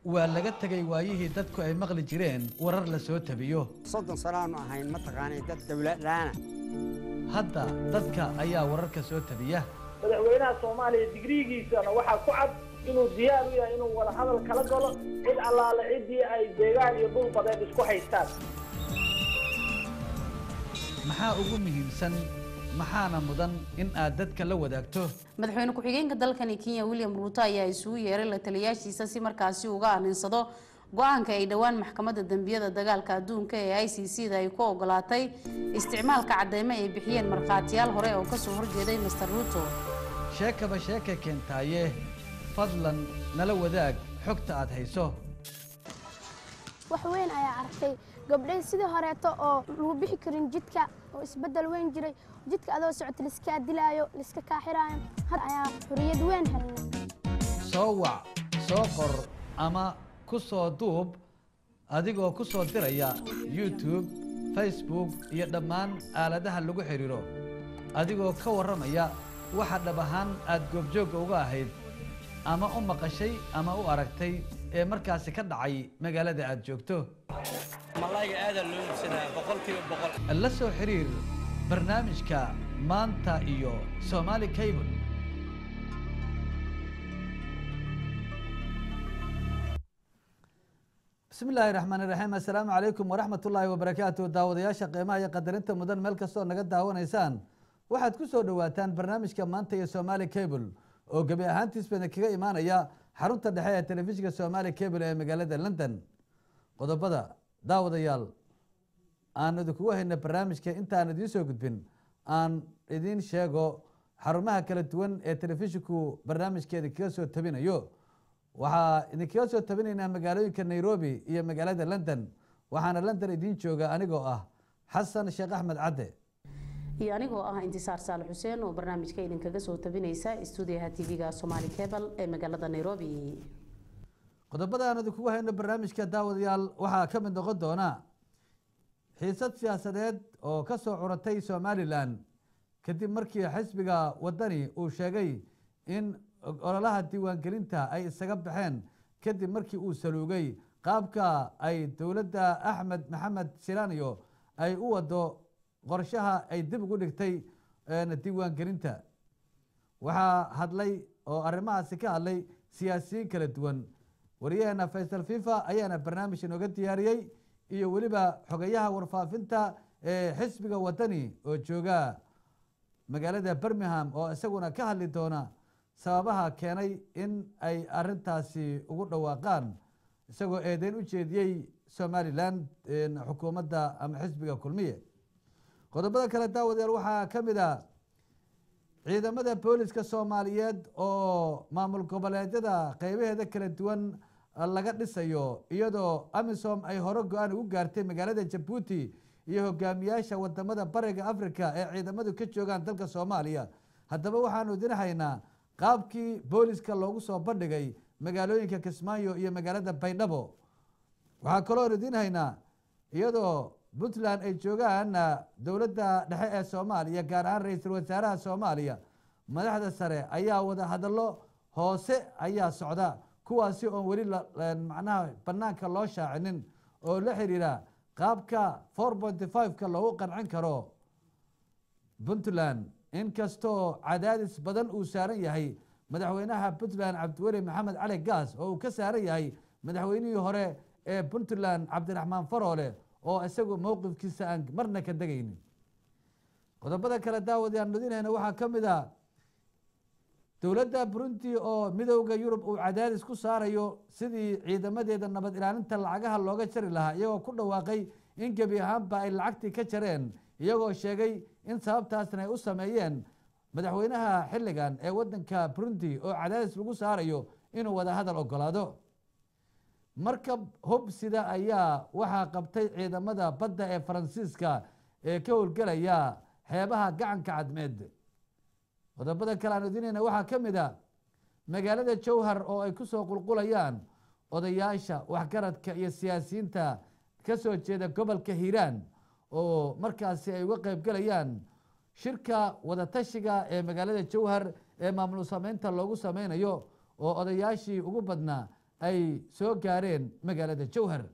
waa laga tegay waayihii dadku ay maqli jireen warar la soo tabiyo soddon sanaanu ahayn mataqaanay dad dawladlaana hadda dadka ayaa wararka soo tabiya madaxweynaha soomaaliya digriigiisana waxaa ku cad inuu diyaar u yahay inuu wada hadal kala galo cid allaale ciddii ay deegaan iyo dhul badeed isku haystaan maxaa ugu muhiimsan maxaana mudan in aad dadka la wadaagto madaxweyne ku-xigeenka dalkani kenya william ruuto ayaa isugu yeeray la taliyaashiisa si markaasi uga aninsado go-aanka ay dhowaan maxkamadda dembiyada dagaalka adduunka ee i c c da ay ku ogolaatay isticmaalka cadeymo ay bixiyeen markhaatiyaal hore oo kasoo horjeeday master ruuto sheekaba sheeka keentaaye fadlan nala wadaag xogta aad hayso wax weyn ayaa arkay gabdhay sidii horeeto oo lagu bixi karin jidka oo isbeddel weyn jiray jidka adoo socota laiskaa dilaayo laiska kaaxiraayo had ayaa xuriyad weyn helnay soo wac soo qor ama ku soo duub adigoo ku soo diraya youtube facebook iyo dhammaan aaladaha lagu xidhiiro adigoo ka warramaya waxa dhab ahaan aad goobjoogga uga ahayd ama u maqashay ama u aragtay ee markaasi ka dhacay magaalada aad joogto malayga aadaa loo iibsadaa boqolkiiba boqol la soo xiriir barnaamijka maanta iyo somaali cable bismi illaahi raxmaan iraxiim assalaamu calaykum waraxmat ullaahi wabarakaatu daawadayaasha qiimaha iyo qadarinta mudan meel kastoo naga daawanaysaan waxaad ku soo dhowaataan barnaamijka maanta iyo somaali cable oo gebi ahaantiisbana kaga imaanaya xarunta dhexe ee telefishinka somaali cable ee magaalada london qodobada daawadayaal aan idinkugu hayna barnaamijka intaan idiin soo gudbin aan idiin sheego xarumaha kala duwan ee telefishinku barnaamijkeeda kaga soo tabinayo waxaa idinkaga soo tabinaynaa magaalooyinka nairobi iyo magaalada london waxaana london idiin jooga anigoo ah xasan sheekh axmed cadde iyo anigoo ah intisaar saale xuseen oo barnaamijka idinkaga soo tabinaysa stuudiyaha tv-ga somaali cable ee magaalada nairobi qodobada aan idinkugu hayno barnaamijka daawadayaal waxaa ka mid noqon doona xiisad siyaasadeed oo ka soo curatay somalilan kadib markii xisbiga wadani uu sheegay in ololaha diiwaangelinta ay isaga baxeen kadib markii uu saluugay qaabka ay dowladda axmed maxamed shiraaniyo ay u wado qorshaha ay dib ugu dhigtay diiwaangelinta waxaa hadlay oo arrimahaasi ka hadlay siyaasiyiin kala duwan wariyaheena faysal fifa ayaana barnaamij inooga diyaariyey iyo weliba xogayaha warfaafinta ee xisbiga wadani oo jooga magaalada birmingham oo isaguna ka hadli doona sababaha keenay in ay arintaasi ugu dhawaaqaan isagoo eedeyn u jeediyey somalilan xukuumadda ama xisbiga kulmiye qodobada kale daawadayaal waxaa ka mid a ciidamada booliska soomaaliyeed oo maamul goboleedyada qeybaheeda kala duwan laga dhisayo iyadoo amisom ay hore go-aan ugu gaartay magaalada jabuuti iyo hogaamiyaasha wadamada bariga africa ee ciidamadu ka joogaan dalka soomaaliya haddaba waxaanu idin haynaa qaabkii booliska loogu soo bandhigay magaalooyinka kismaayo iyo magaalada baydhabo waxaa kaloo idin haynaa iyadoo puntland ay joogaan dowladda dhexe ee soomaaliya gaar ahaan ra-iisul wasaaraha soomaaliya madaxda sare ayaa wada hadallo hoose ayaa socda kuwaasi oon weli macnaha banaanka loo shaacinin oo la xiriira qaabka four pointy five-ka loogu qancin karo puntland inkastoo cadaadis badan uu saaran yahay madaxweynaha puntland cabdiweli maxamed cali gaas oo uu ka saaran yahay madaxweynihii hore ee puntland cabdiraxmaan faroole oo isagu mowqifkiisa aan marna ka degaynin qodobada kale daawadaaan nodinayna waxaa ka mid a dowladda burundi oo midowda yurub uu cadaadis ku saarayo sidii ciidamadeeda nabad ilaalinta lacagaha looga jari lahaa iyagoo ku dhawaaqay in gebi ahaanba ay lacagtii ka jareen iyagoo sheegay in sababtaasna ay u sameeyeen madaxweynaha xilligan ee wadanka burundi oo cadaadis lagu saarayo inuu wada hadal ogolaado markab hobsida ayaa waxaa qabtay ciidamada badda ee faransiiska ee ka howlgelaya xeebaha gacanka cadmeed qodobada kale aan idinayna waxaa ka mid a magaalada jowhar oo ay ku soo qulqulayaan odayaasha waxgaradka iyo siyaasiyiinta ka soo jeeda gobolka hiiraan oo markaasi ay uga qeybgelayaan shirka wadatashiga ee magaalada jowhar ee maamul sameynta loogu sameynayo oo odayaashii ugu badnaa ay soo gaareen magaalada jowhar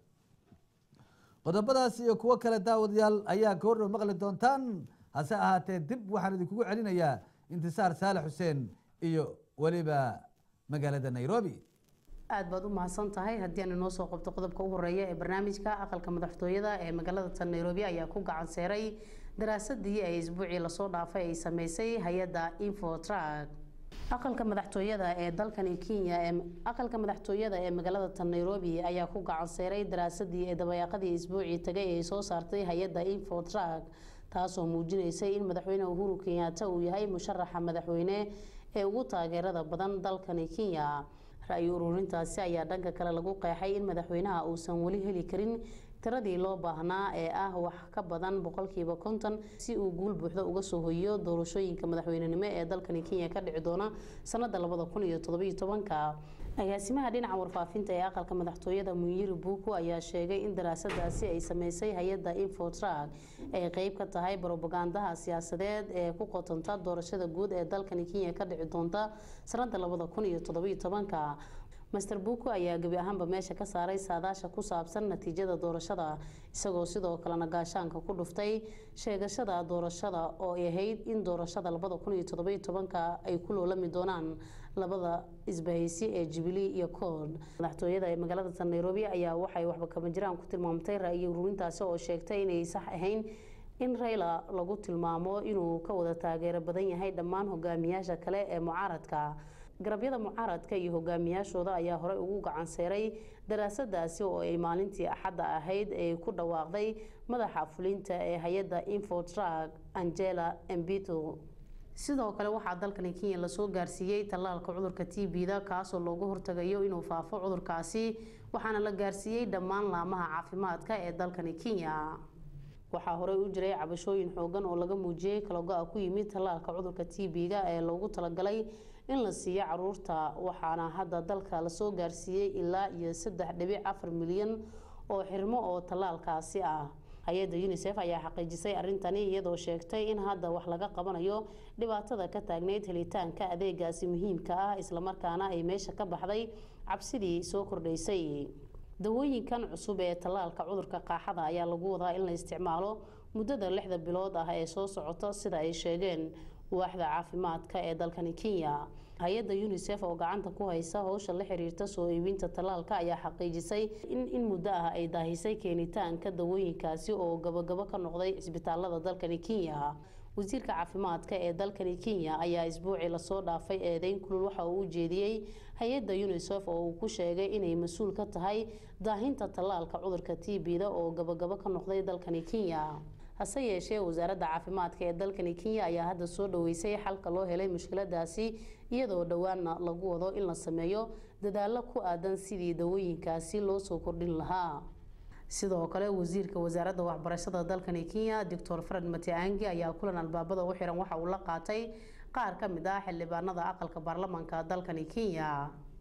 qodobadaas iyo kuwo kale daawadayaal ayaa goordhow maqli doontaan hase ahaatee dib waxaan idinkugu celinayaa intisaar saalax xuseen iyo weliba magaalada nairobi aad baad u mahadsan tahay haddii aan inoo soo qabto qodobka u horeeya ee barnaamijka aqalka madaxtooyada ee magaalada tan nairobi ayaa ku gacan seeray daraasadii ay isbuucii lasoo dhaafay ay sameysay hay-adda infotrak aqalka madaxtooyada ee dalkani kenya ee aqalka madaxtooyada ee magaalada tan nairobi ayaa ku gacan seeray daraasadii ee dabayaaqadii isbuucii tagay ay soo saartay hay-adda infotrak taasoo muujinaysay in madaxweyne uhuru kenyaata uu yahay musharaxa madaxweyne ee ugu taageerada badan dalkani kenya ra-yi ururintaasi ayaa dhanka kale lagu qeexay in madaxweynaha uusan weli heli karin tiradii loo baahnaa ee ah wax ka badan boqolkiiba konton si uu guul buuxda uga soo hoyiyo doorashooyinka madaxweynenimo ee dalkani kenya ka dhici doona sanada labada kun iyo todobiyo tobanka agaasimaha dhinaca warfaafinta ee aqalka madaxtooyada munyiri buuku ayaa sheegay in daraasadaasi ay sameysay hay-adda infotrak ay qeyb ka tahay brobagandaha siyaasadeed ee ku qotonta doorashada guud ee dalkani kenya ka dhici doonta sanada labada kun iyo todobiyo tobanka master buuku ayaa gebi ahaanba meesha ka saaray saadaasha ku saabsan natiijada doorashada isagoo sidoo kalena gaashaanka ku dhuftay sheegashada doorashada oo ay ahayd in doorashada labada kun iyo todobiyo tobanka ay ku loolami doonaan labada isbahaysi ee jubilee iyo kood madaxtooyada ee magaalada tan nairobi ayaa waxay waxba kama jiraan ku tilmaamtay ra-yi ururintaasi oo sheegtay inay sax ahayn in rayla lagu tilmaamo inuu ka wada taageero badan yahay dhammaan hogaamiyaasha kale ee mucaaradka garabyada mucaaradka iyo hogaamiyaashooda ayaa horey ugu gacan seeray daraasadaasi oo ay maalintii axadda ahayd ee ku dhawaaqday madaxa fulinta ee hay-adda infotrak angela embito sidoo kale waxaa dalkani kenya lasoo gaarsiiyey tallaalka cudurka t b-da kaasoo loogu hortagayo inuu faafo cudurkaasi waxaana la gaarsiiyey dhammaan laamaha caafimaadka ee dalkani kenya waxaa horey u jiray cabashooyin xoogan oo laga muujiyey kalago-a ku yimid tallaalka cudurka t b-ga ee loogu talagalay in la siiyo caruurta waxaana hadda dalka lasoo gaarsiiyey ilaa iyo saddex dhibic afar milyan oo xirmo oo tallaalkaasi ah hay-adda unisef ayaa xaqiijisay arintani iyadoo sheegtay in hadda wax laga qabanayo dhibaatada ka taagneyd helitaanka adeegaasi muhiimka ah islamarkaana ay meesha ka baxday cabsidii soo kordhaysay dawooyinkan cusub ee tallaalka cudurka qaaxada ayaa lagu wadaa in la isticmaalo muddada lixda bilood ah ee soo socota sida ay sheegeen waaxda caafimaadka ee dalkani kenya hay-adda unisef oo gacanta ku haysa howsha la xiriirta soo iibinta tallaalka ayaa xaqiijisay in in muddo ah ay daahisay keenitaanka dawooyinkaasi oo gabagabo ka noqday cisbitaalada dalkani kenya wasiirka caafimaadka ee dalkani kenya ayaa isbuucii lasoo dhaafay eedeyn kulul waxa uu u jeediyey hay-adda unisef oo uu ku sheegay inay mas-uul ka tahay daahinta tallaalka cudurka t b-da oo gabagabo ka noqday dalkani kenya hase yeeshee wasaaradda caafimaadka ee dalkani kenya ayaa hadda soo dhaweysay xalka loo helay mushkiladaasi iyadoo dhowaanna lagu wado in la sameeyo dadaalo ku aadan sidii dawooyinkaasi loo soo kordhin lahaa sidoo kale wasiirka wasaaradda waxbarashada dalkani kenya doctor fred matiangi ayaa kulan albaabada u xiran waxa uu la qaatay qaar ka mid ah xildhibaanada aqalka baarlamaanka dalkani kenya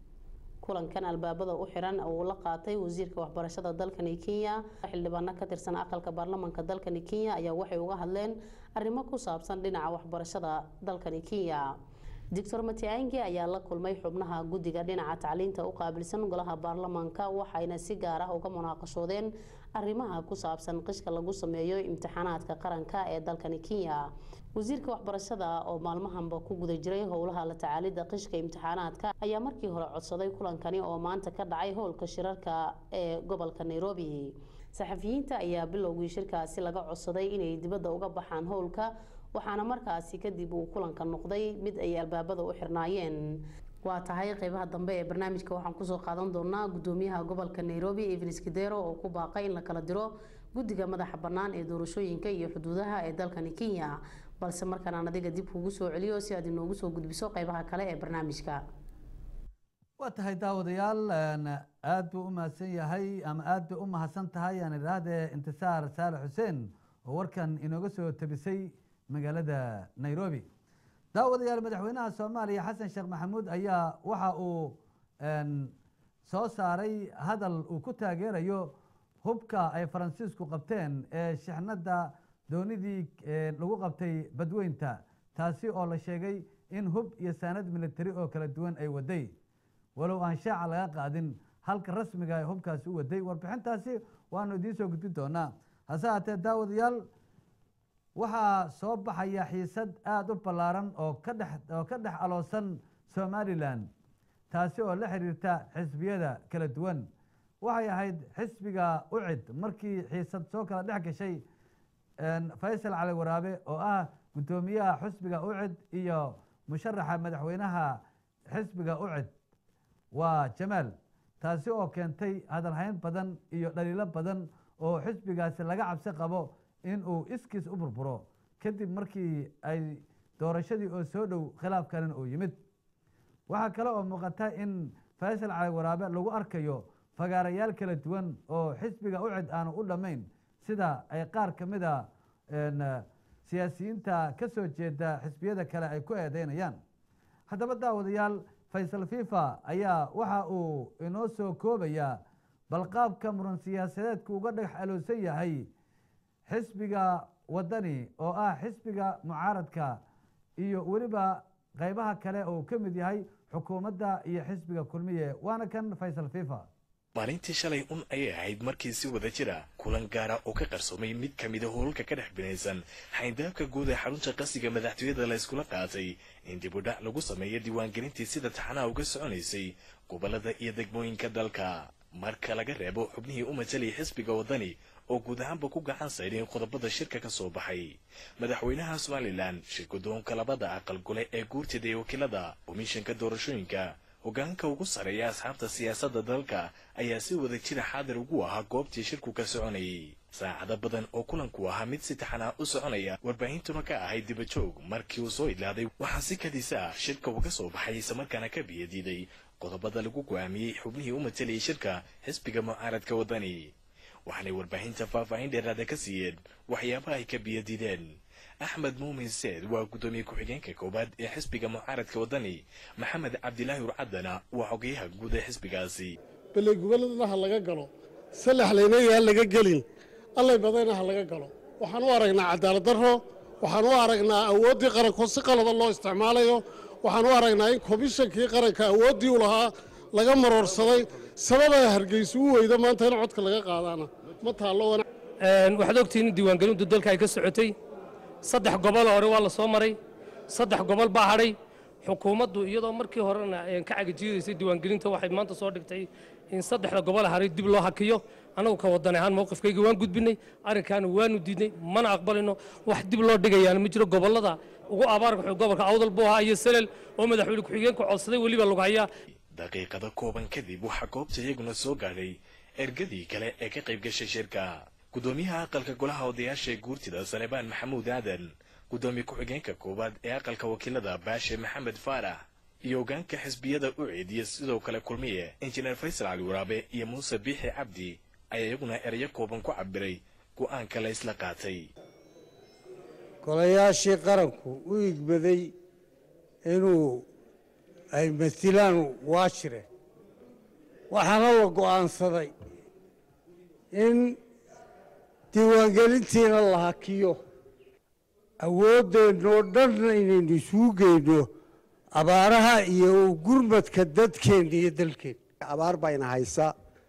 kulankan albaabada u xiran uu la qaatay wasiirka waxbarashada dalkani kenya xildhibaano ka tirsan aqalka baarlamaanka dalkani kenya ayaa waxay uga hadleen arrimo ku saabsan dhinaca waxbarashada dalkani kenya doctor matiangi ayaa la kulmay xubnaha guddiga dhinaca tacliinta u qaabilsan golaha baarlamaanka waxayna si gaar ah uga munaaqashoodeen arrimaha ku saabsan qishka lagu sameeyo imtixaanaadka qaranka ee dalkani kenya wasiirka waxbarashada oo maalmahanba ku guda jiray howlaha la tacaalidda qishka imtixaanaadka ayaa markii hore codsaday kulankani oo maanta ka dhacay howlka shirarka ee gobolka nairobi saxafiyiinta ayaa bilowgii shirkaasi laga codsaday inay dibadda uga baxaan howlka waxaana markaasi kadib uu kulanka noqday mid ay albaabada u xirnaayeen waa tahay qeybaha dambe ee barnaamijka waxaan kusoo qaadan doonaa gudoomiyaha gobolka nairobi evens kidero oo ku baaqay in la kala diro guddiga madaxa bannaan ee doorashooyinka iyo xuduudaha ee dalkani kenya balse markaan aan adiga dib kugu soo celiyo si aad inoogu soo gudbiso qeybaha kale ee barnaamijka waa tahay daawadayaal aada buu u mahadsan yahay ama aada bay u mahadsan tahay aan idhaahdee intisaar saale xuseen oo warkan inooga soo tabisay magaalada nairobi daawadayaal madaxweynaha soomaaliya xasan sheekh maxamuud ayaa waxa uu soo saaray hadal uu ku taageerayo hubka ay faransiisku qabteen ee shixnada doonidii lagu qabtay badweynta taasi oo la sheegay in hub iyo saanad militari oo kala duwan ay waday walow aan shaaca laga qaadin halka rasmiga ay hubkaasi u waday warbixintaasi waanu idiin soo gudbin doonaa hase haatee daawadayaal waxaa soo baxaya xiisad aada u ballaaran oo ka dhex oo ka dhex aloosan somalilan taasi oo la xiriirta xisbiyada kala duwan waxay ahayd xisbiga ucid markii xiisad soo kala dhex gashay faysal cali waraabe oo ah guddoomiyaha xisbiga ucid iyo musharaxa madaxweynaha xisbiga ucid waa jamaal taasi oo keentay hadalhayn badan iyo dhaliilo badan oo xisbigaasi laga cabsi qabo in uu iskiis u burburo kadib markii ay doorashadii oo soo dhow khilaafkanin uu yimid waxaa kale oo muuqata in faysal cali waraabe lagu arkayo fagaarayaal kala duwan oo xisbiga ucid aanu u dhammayn sida ay qaar ka mid a siyaasiyiinta ka soo jeeda xisbiyada kale ay ku eedeynayaan haddaba daawadayaal faysal fifa ayaa waxa uu inoo soo koobayaa balqaabka muran siyaasadeedku uga dhagax aloosan yahay xisbiga wadani oo ah xisbiga mucaaradka iyo weliba qaybaha kale oo ka mid yahay xukuumadda iyo xisbiga kulmiye waana kan faysal fifa maalintii shalay un ayay ahayd markii si wada jira kulan gaara oo ka qarsoomay mid ka mida howlka ka dhex binaysan xayndaabka guud ee xarunta qasiga madaxtooyada la iskula qaatay in dib u dhac lagu sameeyo diiwaangelintii sida taxanaha uga soconaysay gobollada iyo degmooyinka dalka marka laga reebo xubnihii u matalaya xisbiga waddani oo guud ahaanba ku gacan sayrin qodobada shirka ka soo baxay madaxweynaha somalilan shirkadoonka labada aqal gole ee guurtida ee wakiilada komishanka doorashooyinka hogaanka ugu sarreeya asxaabta siyaasadda dalka ayaa si wada jira xaadir ugu ahaa goobtii shirku ka soconayay saacado badan oo kulanku ahaa mid si taxanaa u soconaya warbaahintuna ka ahayd dibajoog markii uu soo idlaaday waxaa si kadisa ah shirka uga soo baxay islamarkaana ka biyadiiday qodobada lagu go'aamiyey xubnihii u matalayay shirka xisbiga mucaaradka waddani waxaanay warbaahinta faahfaahin dheeraada ka siiyeen waxyaabaha ay ka biyadiideen axmed muumin seed waa guddoomiye ku-xigeenka koowaad ee xisbiga mucaaradka waddani maxamed cabdilaahi urcadana waa xogeyaha guud ee xisbigaasi baley gobolladana ha laga galo salaxlaynaya ha laga gelin allay badayna ha laga galo waxaan u aragnaa cadaalad darro waxaan u aragnaa awooddii qaranko si qalada loo isticmaalayo waxaan u aragnaa in komishankii qaranka awooddii u lahaa laga maroorsaday sababaa hargeysa u weyda maanta in codka laga qaadaana ma taallo waxaad ogtihiin in diiwaangelintu dalka ay ka socotay saddex gobol hore waa la soo maray saddex gobol baa hadhay xukuumaddu iyadoo markii horena ka cagajiidaysay diiwaangelinta waxay maanta soo dhigtay in saddexda gobol haray dib loo hakiyo annagu ka wadan ahaan mowqifkayga waan gudbinay arrinkaana waanu diidnay mana aqbalino wax dib loo dhigayaana ma jiro gobollada ugu abaarka gobolka awdal buu ahaa iyo selel oo madaxweyne ku-xigeenku codsaday weliba lagu hayaa daqiiqado kooban kadib waxaa goobta iyaguna soo gaadhay ergadii kale ee ka qayb gashay shirka guddoomiyaha aqalka golaha odayaasha ee guurtida salebaan maxamuud aadan guddoomiye ku-xigeenka koowaad ee aqalka wakiilada baashe maxamed faarax iyo hogaanka xisbiyada u ceediya sidoo kale kulmiye injineer faysal cali waraabe iyo muuse biixi cabdi ayaa iyaguna erayo kooban ku cabiray go'aanka la isla qaatay golayaashii qaranku u igmaday inuu ay masilaan waashire waxaana la go'aansaday in diiwaangelintiina la hakiyo awooddeenoo dhanna inaynu isugu geyno abaaraha iyo gurmadka dadkeenna iyo dalkeenna abaar bayna haysa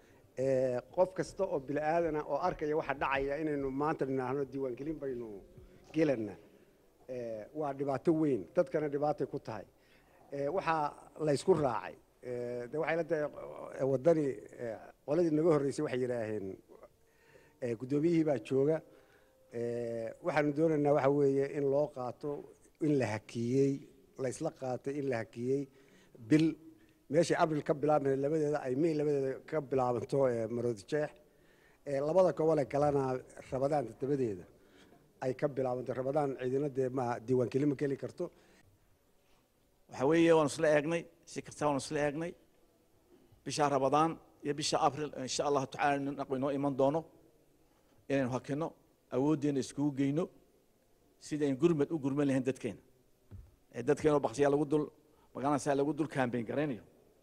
qof kasta oo bini aadana oo arkaya waxa dhacaya inaynu maanta nidhaahno diiwaangelin baynu gelana waa dhibaato weyn dadkana dhibaatay ku tahay waxaa la ysku raacay de waxay la tahay waddani qoladii naga horreysay waxay yidhaaheen guddoomiyihii baa jooga waxaanu doonaynaa waxa weeye in loo qaato in la hakiyey la isla qaatay in la hakiyey bil meeshay abril ka bilaabmay labadeeda ay may labadeeda ka bilaabanto maroodi jeex labada gobole kalena rabadaan toddobadeeda ay ka bilaabanto rabadaan ciidina dee ma diiwaangelin ma geli karto waxa weeye waanu isla eegnay si kasta waanu isla eegnay bisha rabadaan iyo bisha abril insha allahu tacala naqbi noo iman doono inaynu hakino awooddeena iskugu geyno sida in gurmad u gurman lahayn dadkeena ee dadkeena baktiyaa lagu dul magaaladasaa lagu dul kaambeyn garaynayo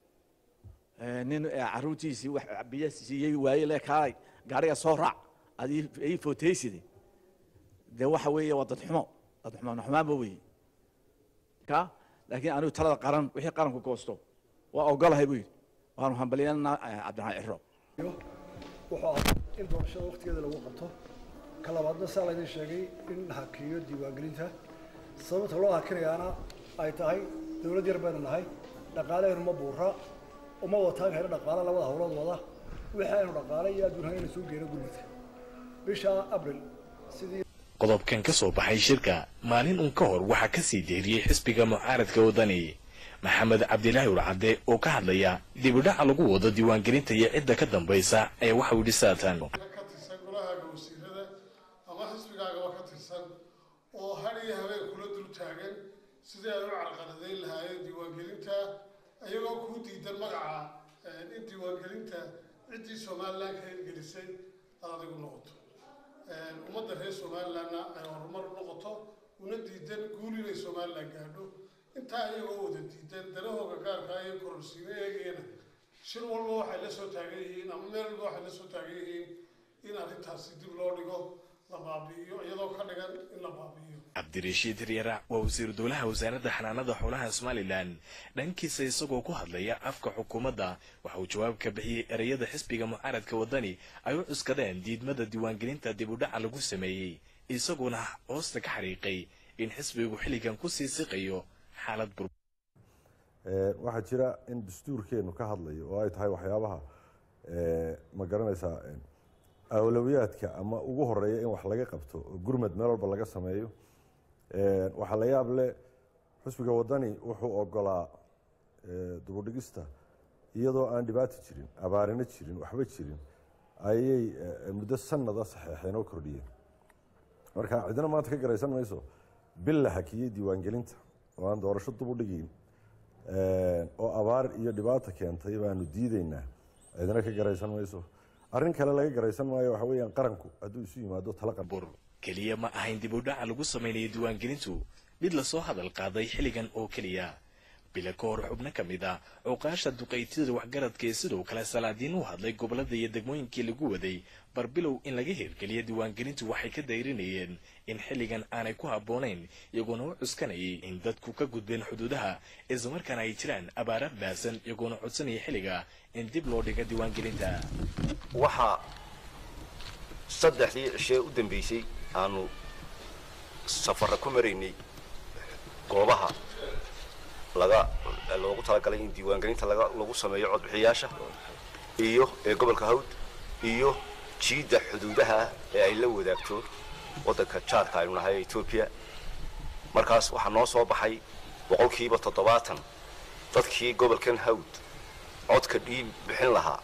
nin caruurtiisii wax biyo siiyey waaye le kaalay gaariga soo raac adii ii footeyside dee waxa weeye waa dad xumo dad xumaan xumaanba weeye ka laakiin anigu talada qaran wixii qaranku goosto waa ogolahay buu yidhi waanu hambalyanaa cabdiraxmaan ciro wuxuu ahaa in doorashada waqtigeeda lagu qabto ka labaadna saa laydin sheegay in la hakiyo diiwaangelinta sababta loo hakinayaana ay tahay dowlad yar baynu nahay dhaqaalaheenu ma buura uma wataan hayno dhaqaale labada howlood wada wixii aynu dhaqaale iyo adduun haynu soo geeno gurmadka bisha abril sidii qodobkan ka soo baxay shirka maalin uun ka hor waxaa ka sii deeriyey xisbiga mucaaradka wadani maxamed cabdilaahi urcadde oo ka hadlaya dibidhaca lagu wado diiwaangelinta iyo cidda ka dambaysa ee waxa uu yidhi saatan ka tirsan golahaaga wasiirada ama xisbigaagaba ka tirsan oo har iyo habeen kula dul taagan sidii ay u carqaladayn lahaayeen diiwaangelinta iyagoo kuu diidan magaca in diiwaangelinta ciddii somalilan ka hirgelisay aad adigu noqoto ummadda reer somalilanna ay horumar u noqoto una diidan guul inay somalilan gaadho intaa iyagoo wada diidan danahooga gaarka iyo kororsiimo eegayana shir walba waxay la soo taagan yihiin ama meel walba waxay la soo taagan yihiin in arrintaasi dib loo dhigo la baabi'iyo iyadoo ka dhigan in la baabi'iyo cabdirashiid riyaarac waa wasiiru dowlaha wasaaradda xanaanada xoolaha somalilan dhankiisa isagoo ku hadlaya afka xukuumadda waxa uu jawaab ka bixiyey ereyada xisbiga mucaaradka wadani ay u cuskadeen diidmada diiwaangelinta dib u dhaca lagu sameeyey isaguna hoosta ka xariiqay in xisbigu xilligan kusii siqayo xaalad bur waxaa jira in dastuurkeenu ka hadlayo oo ay tahay waxyaabaha ma garanaysaa awlawiyaadka ama ugu horeeya in wax laga qabto oo gurmad meel walba laga sameeyo waxaa la yaab leh xusbiga wadani wuxuu ogolaa dubudhigista iyadoo aan dhibaato jirin abaarino jirin waxba jirin ayay muddo sanada saxeexeen oo kordhiyeen marka cidina maanta ka garaysan mayso bil la hakiyey diiwaangelinta oo aan doorasho dub u dhigiin oo abaar iyo dhibaata keentay baanu diideynaa cidina ka garaysan mayso arrin kale laga garaysan maayo waxa weeyaan qaranku hadduu isu yimaado tala bur keliya ma ahayn dib u dhaca lagu sameynayay diiwaangelintu mid lasoo hadal qaaday xilligan oo keliya bila ka hor xubno ka mid ah cuqaasha duqaytida waxgaradka ee sidoo kale salaadiin u hadlay gobolada iyo degmooyinkii lagu waday barbilow in laga hirgeliya diiwaangelintu waxay ka dayrinayeen in xilligan aanay ku habboonayn iyagoona u cuskanayay in dadku ka gudbeen xuduudaha islamarkaana ay jiraan abaara baasan iyagoona codsanaya xilliga in dib loo dhiga diiwaangelinta waxaa saddexdii cishee u dambeysay aanu safarra ku maraynay goobaha laga loogu talagalay in diiwaangelinta laga lagu sameeyo codbixiyaasha iyo ee gobolka hawd iyo jiidda xuduudaha ee ay la wadaagto waddanka jaarka aynu nahay etoobiya markaas waxaa noo soo baxay boqolkiiba toddobaatan dadkii gobolkan hawd codka dhiib bixin lahaa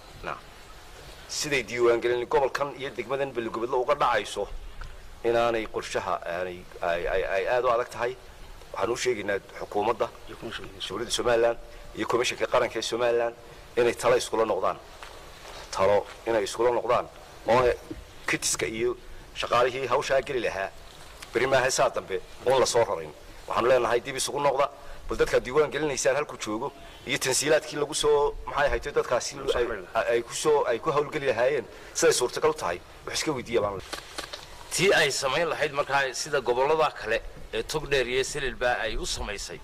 siday diiwaangelin gobolkan iyo degmadan beligobadlo uga dhacayso inaanay qorshaha aanay ay aada u adag tahay waxaan u sheegaynaa xukuumadda dowladda somalilan iyo komishanka qaranka ee somalilan inay talo iskula noqdaan talo inay iskula noqdaan oo kitiska iyo shaqaalihii hawshaa geli lahaa beri maaha saa dambe oon la soo rarin waxaanu leenahay dib isugu noqda bal dadkaad diiwaan gelinaysaan halkuu joogo iyo tansiilaadkii lagu soo maxay ahayd dadkaasi ay kusoo ay ku hawlgeli lahaayeen siday suurtagal u tahay wax iska weydiiya baan tii ay samayn lahayd markaa sida gobollada kale ee togdheer iyo sililba ay u samaysay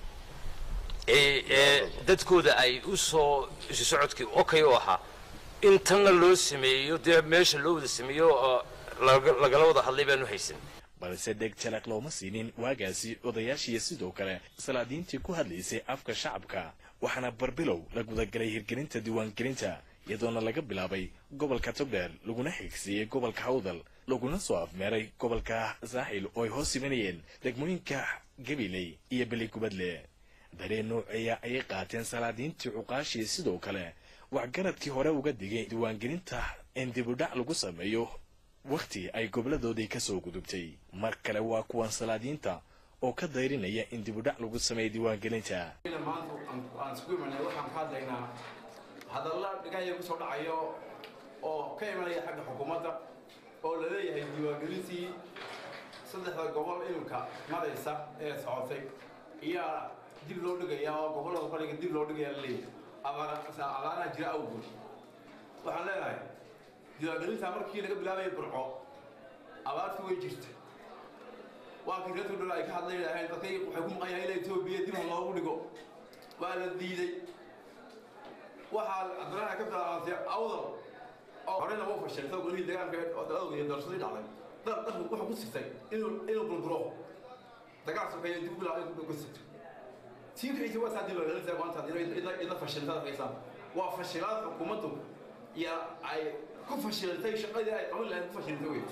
ee dadkooda ay u soo isu socodkii okay u ahaa in tanna loo sameeyo dee meesha loo wada sameeyo oo lagala wada hadlay baanu haysan balse dheg jalaq looma siinin waagaasi odayaashiiyo sidoo kale salaadiintii ku hadlaysay afka shacabka waxaana barbilow la gudagalay hirgelinta diiwaangelinta iyadoona laga bilaabay gobolka togdheer laguna xigsiiyey gobolka hawdal laguna soo afmeeray gobolka saaxil oo ay hoos imanayeen degmooyinka gabiley iyo beligubadle dareen nooceeya ayay qaateen salaadiintii cuqaashii sidoo kale waxgaradkii hore uga digay diiwaangelinta in dibudhac lagu sameeyo wakhti ay goboladoodii ka soo gudubtay mar kale waa kuwan salaadiinta oo ka dayrinaya in dibudhac lagu sameeyo diiwaangelinta maanta aan isku imanay waxaan ka hadlaynaa hadalla dhigaya ku soo dhacayo oo ka imanaya xagga xukuumadda oo la leeyahay diiwaangelintii saddexda gobol iminka maraysa ee socotay iyaa dib loo dhigaya oo gobollada qaliga dib loo dhigaya la leeyahay abaaraha jira awgood waxaan leenahay diiwaangelinta markii laga bilaabaya burco abaartii way jirta waa kii reer togdhol ay ka hadlay lahayn dadkay waxay ku maqan yahay ila etoobiya dib loogu dhigo waa la diiday waxaa cabdiraxmaan ka bilaabantay awdal oo horena uu fashiltay golihii deegaanka oo dalada iyo doorashadii dhacday dad dadku wuxuu ku sigtay inuu inuu burburo dagaal sokeeye dib u bilaabay ku sigtay tii kiciisa waa saadii loo leeyahay maanta ila ila fashiltada haysan waa fashilaad xukuumaddu ya ay ku fashiltay shaqadii ay qaban lahayd ku fashiltay wey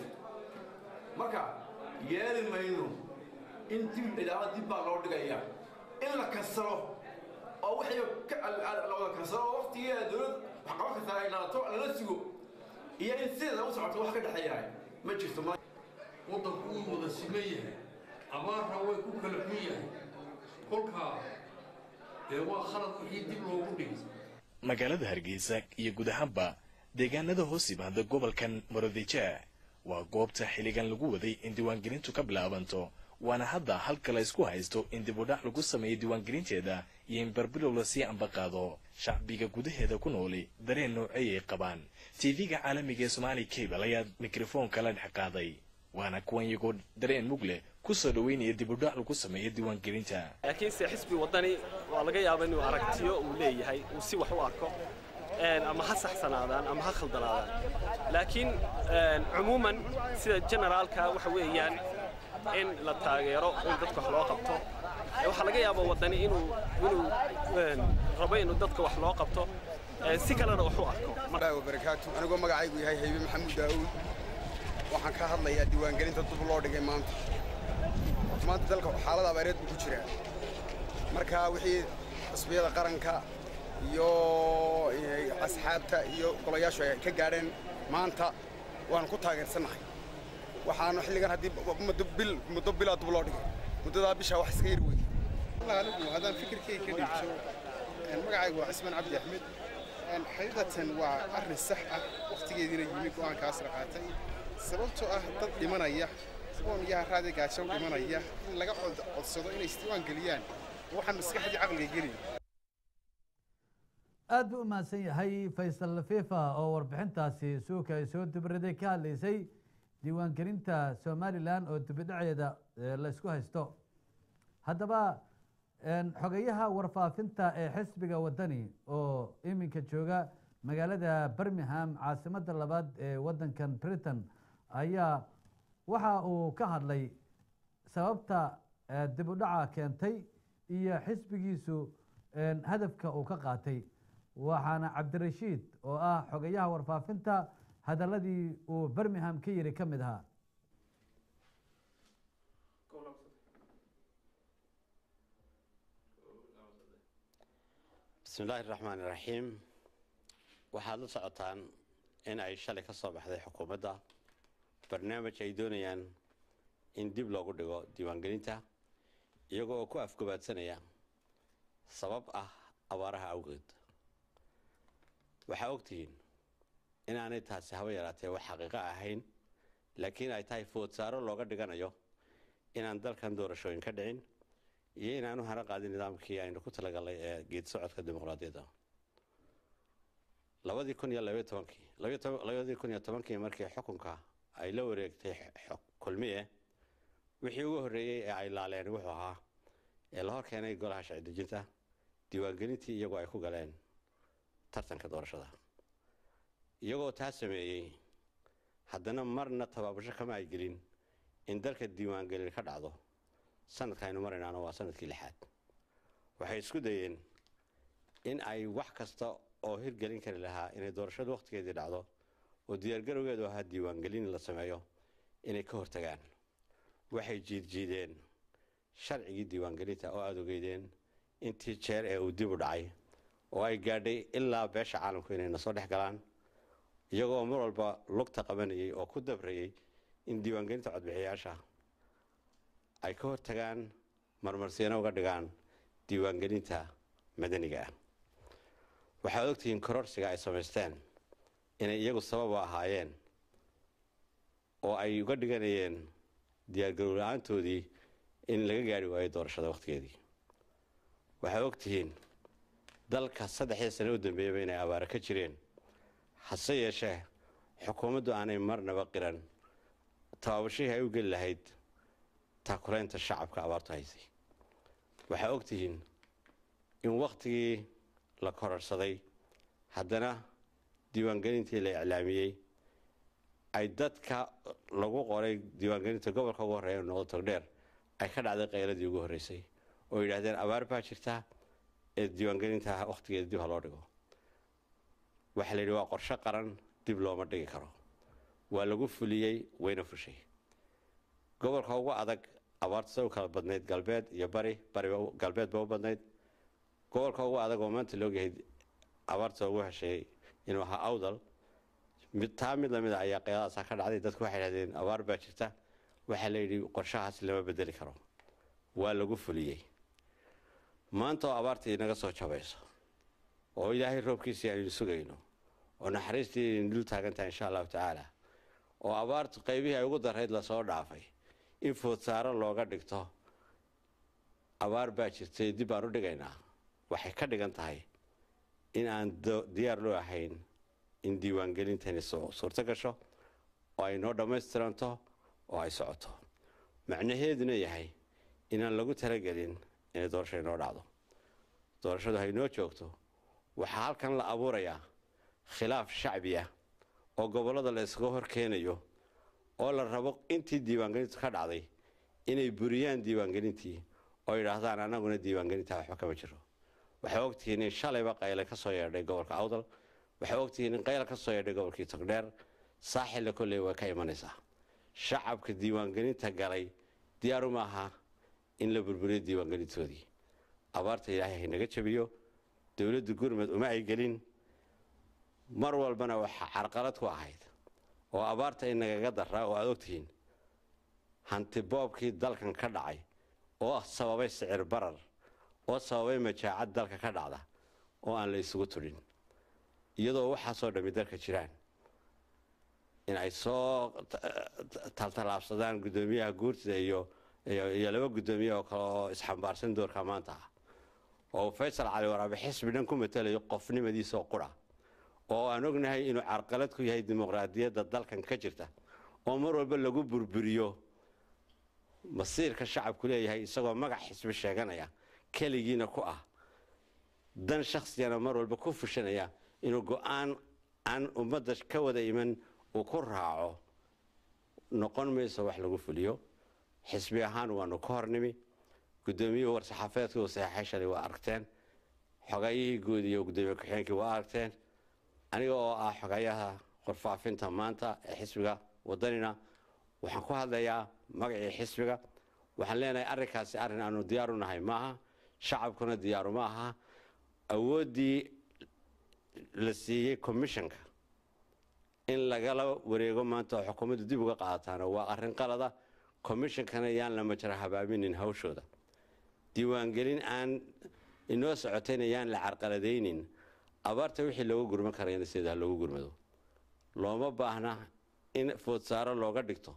marka yeeli mayno in dib ilaa dib baa loo dhigayaa in la kasaro oo wixii la wada kasaro oo waqtigii dowlad wax qaban kartaa ay dhalato lala sugo iyo in sideeda u socoto wax ka dhexeeyahay ma jirto ma waddanku wuu wada siman yahay abaarna way ku kala xun yahay kolkaa dee waa khalad wixii dib loogu dhigay magaalada hargeysa iyo guud ahaanba deegaanada hoos yimaada gobolkan maroodijeah waa goobta xilligan lagu waday in diiwaangelintu ka bilaabanto waana hadda halka la isku haysto in dibudhac lagu sameeyo diiwaangelinteeda iyo in barbilow lasii ambaqaado shacbiga gudaheeda ku nooli dareen noocey ay qabaan tv-ga caalamiga ee somaali cable ayaa mikrofoonka la dhex qaaday waana kuwan iyagoo dareen mug leh kusoo dhaweynaya dibudhac lagu sameeyo diiwaangelinta laakiinse xisbi waddani waa laga yaaba inuu aragtiyo uu leeyahay uu si wax u arko ama ha saxsanaadaan ama ha khaldanaadaan laakiin cumuuman sida generaalka waxa weeyaan in la taageero in dadka wax loo qabto waxaa laga yaaba waddani inuu inuu rabo inuu dadka wax loo qabto si kalena wax u arko barakaatu anigoo magacaygu yahay haybe maxamuud daawuud waxaan ka hadlayaa diiwaangelinta dub loo dhigay maanta maanta dalka xaalad abaareed buu ku jiraa marka wixii xisbiyada qaranka iyo asxaabta iyo golayaashu ay ka gaadheen maanta waanu ku taageersannahay waxaanu xilligan haddii muddo bil muddo bilaa dub loo dhigay muddadaa bishaa wax iska yar wey anigu haddaan fikirkayga ka dhigto magacaygu waa cismaan cabdi axmed xaqiiqatan waa arrin sax ah wakhtigeediina yimi go'aankaas la qaatay sababtoo ah dad dhimanaya oon yaha raadi gaajo dhimanaya in laga codsado inay isdiiwaan geliyaan waxaan maskaxdii caqliga gelin aad buu u mahadsan yahay faysal fifa oo warbixintaasi suuka ay soo dubraday ka hadlaysay diiwaangelinta somalilan oo dibidhaceeda la isku haysto haddaba xogayaha warfaafinta ee xisbiga waddani oo iminka jooga magaalada birmingham caasimadda labaad ee waddankan britain ayaa waxa uu ka hadlay sababta dib u dhaca keentay iyo xisbigiisu hadafka uu ka qaatay waxaana cabdirashiid oo ah xogayaha warfaafinta hadaladii uu birmingham ka yiri ka mid ahaa bismi illaahi raxmaan iraxiim waxaad la socotaan in ay shalay ka soo baxday xukuumadda barnaamij ay doonayaan in dib loogu dhigo diiwaangelinta iyagoo oo ku afgobaadsanaya sabab ah abaaraha awgeed waxaa ogtihiin inaanay taasi haba yaraatee wax xaqiiqo ahayn laakiin ay tahay foodsaaro looga dhiganayo inaan dalkan doorashooyin ka dhicin iyo inaanu hara qaadin nidaamkii aynu ku talagalnay ee geed socodka dimuqraadiyadda labadii kun iyo labaiyo tobankii labadii kun iyo tobankii markii xukunka ay la wareegtay kulmiye wixii ugu horreeyey ee ay laaleen wuxuu ahaa ee la hor keenay golaha sharci dejinta diiwaangelintii iyagoo ay ku galeen tartanka doorashada iyagoo taa sameeyey haddana marna tabaabasho kama ay gelin in dalka diiwaangelin ka dhacdo sanadka aynu maraynaana waa sanadkii lixaad waxay isku dayeen in ay wax kasta oo hirgelin kari lahaa inay doorashadu wakhtigeedii dhacdo oo diyaargarowgeedu ahaa diiwaangelin la sameeyo inay ka hortagaan waxay jiidjiideen sharcigii diiwaangelinta oo aada ogeydeen intii jeer ee uu dib u dhacay oo ay gaadhay ilaa beesha caalamku inay na soo dhex galaan iyagoo mar walba lugta qabanayay oo ku dabrayay in diiwaangelinta codbixiyayaasha ay ka hortagaan marmarsiino uga dhigaan diiwaangelinta madaniga ah waxaad ogtihiin kororsiga ay samaysteen inay iyagu sabab u ahaayeen oo ay uga dhiganayeen diyaargarow la-aantoodii in laga gaari waayo doorashada wakhtigeedii waxaad ogtihiin dalka saddexdii sane u dambeeyaba inay abaaro ka jireen hase yeeshee xukuumaddu aanay marnaba qiran tabaabashihii ay u geli lahayd taakulaynta shacabka abaartu haysay waxaa ogtihiin in wakhtigii la kororsaday haddana diiwaangelintii la iclaamiyey ay dadka lagu qoray diiwaangelinta gobolka ugu horreeya noqdo togdheer ay ka dhacday qayladii ugu horreysay oo yidhaahdeen abaar baa jirta ee diiwaangelinta wakhtigeeda dib ha loo dhigo waxaa la yidhi waa qorshe qaran dib looma dhigi karo waa lagu fuliyey wayna fushay gobolka ugu adag abaarta sa u kala badnayd galbeed iyo bari bari galbeed ba u badnayd gobolka ugu adag oo maanta loogyahay abaarta ugu heshay inuu ahaa awdal mid taa mid lamid a ayaa qeyladaasa ka dhacday dadku waxay dhahdeen abaar baa jirta waxaa la yidhi qorshahaas lama bedeli karo waa lagu fuliyey maanta oo abaartii inaga soo jabayso oo ilaahay roobkiisii aynu sugayno oo naxariistii aynu dul taagantahay insha allahu tacaala oo abaartu qaybihii ay ugu darayd lasoo dhaafay in foodsaaro looga dhigto abaar baa jirtay dib baan u dhigaynaa waxay ka dhigan tahay in aan diyaar loo ahayn in diiwaangelintani suurto gasho oo ay noo dhammaystiranto oo ay socoto macnaheeduna yahay inaan lagu talagelin inay doorasho inoo dhacdo doorashadu haynoo joogto waxaa halkan la abuurayaa khilaaf shacbi ah oo gobollada la iskaga hor keenayo oo la rabo intii diiwaangelintu ka dhacday inay buriyaan diiwaangelintii oo yidhaahdaan annaguna diiwaangelinta waxba kama jiro waxay ogtihiin in shalayba qayle ka soo yeedhay gobolka awdal waxay ogtihiin in qayla ka soo yeedhay gobolkii togdheer saaxilla kolley way ka imanaysaa shacabka diiwaangelinta galay diyaaru maaha in la burburiyo diiwaangelintoodii abaarta ilaahay haynaga jabiyo dowladda gurmud uma ay gelin mar walbana waxaa carqalad ku ahayd oo abaarta inagaga daraa oo aad ogtihiin hanti boobkii dalkan ka dhacay oo sababay sicir barar oo sababay majaacad dalka ka dhacda oo aan la isugu tudhin iyadoo waxaasoo dhammi dalka jiraan in ay soo taltalaabsadaan guddoomiyaha guurtida iyo iyo laba guddoomiye oo kale oo isxambaarsan doorka maanta ah oo faysal cali waraabe xisbi dhan ku matalayo qofnimadiisoo qura oo aan ognahay inuu carqalad ku yahay dimuqraadiyadda dalkan ka jirta oo mar walba lagu burburiyo masiirka shacabku leeyahay isagoo magac xisbi sheeganaya keligiina ku ah dan shaksigana mar walba ku fushanaya inuu go-aan aan ummadda ka wada iman uu ku raaco noqon mayso wax lagu fuliyo xisbi ahaan waanu ka hornimi guddoomiyuhu war-saxaafeedka uu saxeexay shalay waa aragteen xogayihii guud iyo guddoomiye ku-xigeenkii waa aragteen aniga oo ah xogayaha qorfaafinta maanta ee xisbiga wadanina waxaan ku hadlayaa magacii xisbiga waxaan leenahay arrinkaasi arrin aanu diyaaru nahay maaha shacabkuna diyaaru ma aha awooddii la siiyey commissionka in lagala wareego maanta oo xukuumaddu dib uga qaadataana waa arrin qalada commishonkana yaan la majra habaabinin hawshooda diiwaangelin aan inoo socotayna yaan la carqaladaynin abaarta wixii looga gurman karayna sidaa loogu gurmado looma baahna in foodsaaro looga dhigto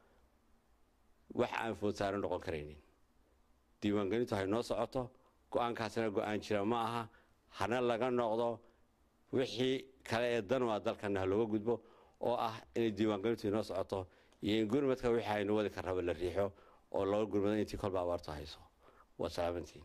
wax aan foodsaaro noqon karaynin diiwaangelintu hay noo socoto go-aankaasina go-aan jira ma aha hana laga noqdo wixii kale ee dan waa dalkana ha looga gudbo oo ah inay diiwaangelintu inoo socoto iyo in gurmadka wixii aynu wadi ka raba la riixo oo looga gurmado intii kolba abaartu hayso waa salaamantiin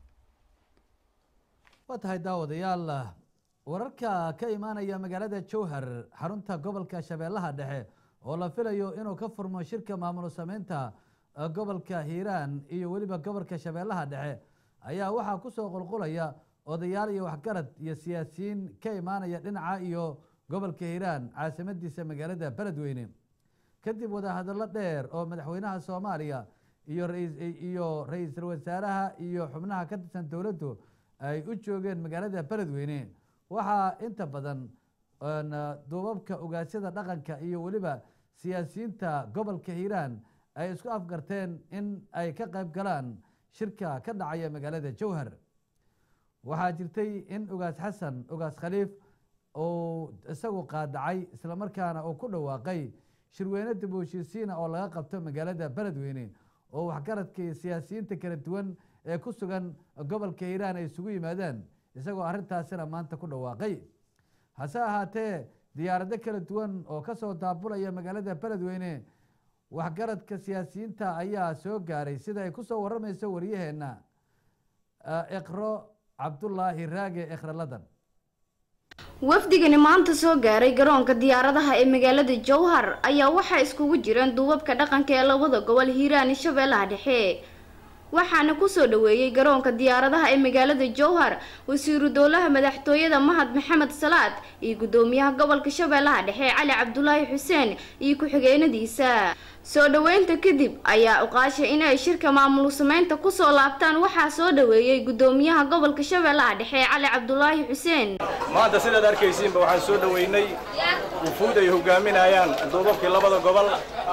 waa tahay daawadayaal wararka ka imaanaya magaalada jowhar xarunta gobolka shabeellaha dhexe oo la filayo inuu ka furmo shirka maamul sameynta gobolka hiiraan iyo weliba gobolka shabeellaha dhexe ayaa waxaa kusoo qulqulaya odayaal iyo waxgarad iyo siyaasiyiin ka imaanaya dhinaca iyo gobolka hiiraan caasimadiisa magaalada beledweyne kadib wadahadallo dheer oo madaxweynaha soomaaliya iyo iyo ra-iisul wasaaraha iyo xubnaha ka tirsan dowladdu ay u joogeen magaalada beledweyne waxaa inta badan duubabka ogaasyada dhaqanka iyo weliba siyaasiyiinta gobolka hiiraan ay isku afgarteen in ay ka qayb galaan shirka ka dhacaya magaalada jowhar waxaa jirtay in ogaas xasan ogaas khaliif uu isagu qaadacay islamarkaana uu ku dhawaaqay shirweyne dib u heshiisiina oo laga qabto magaalada beledweyne oo waxgaradka iyo siyaasiyiinta kala duwan ee ku sugan gobolka hiiraan ay isugu yimaadaan isagoo arrintaasina maanta ku dhawaaqay hase ahaatee diyaarado kala duwan oo kasoo daabulaya magaalada beledweyne waxgaradka siyaasiyiinta ayaa soo gaaray sida ay kusoo waramayso waryaheena iqro cabdulaahi raage ikraladan wafdigani maanta soo gaaray garoonka diyaaradaha ee magaalada jowhar ayaa waxaa iskugu jireen duubabka dhaqanka ee labada gobol hiiraan iyo shabeellaha dhexe waxaana kusoo dhaweeyey garoonka diyaaradaha ee magaalada jowhar wasiiru dowlaha madaxtooyada mahad maxamed salaad iyo gudoomiyaha gobolka shabeellaha dhexe cali cabdulaahi xuseen iyo ku-xigeenadiisa soo dhaweynta kadib ayaa uqaashay in ay shirka maamul sameynta kusoo laabtaan waxaa soo dhaweeyey gudoomiyaha gobolka shabeellaha dhexe cali cabdulaahi xuseen maanta sidaad arkaysiinba waxaan soo dhaweynay wufuud ay hogaaminayaan duubabkii labada gobol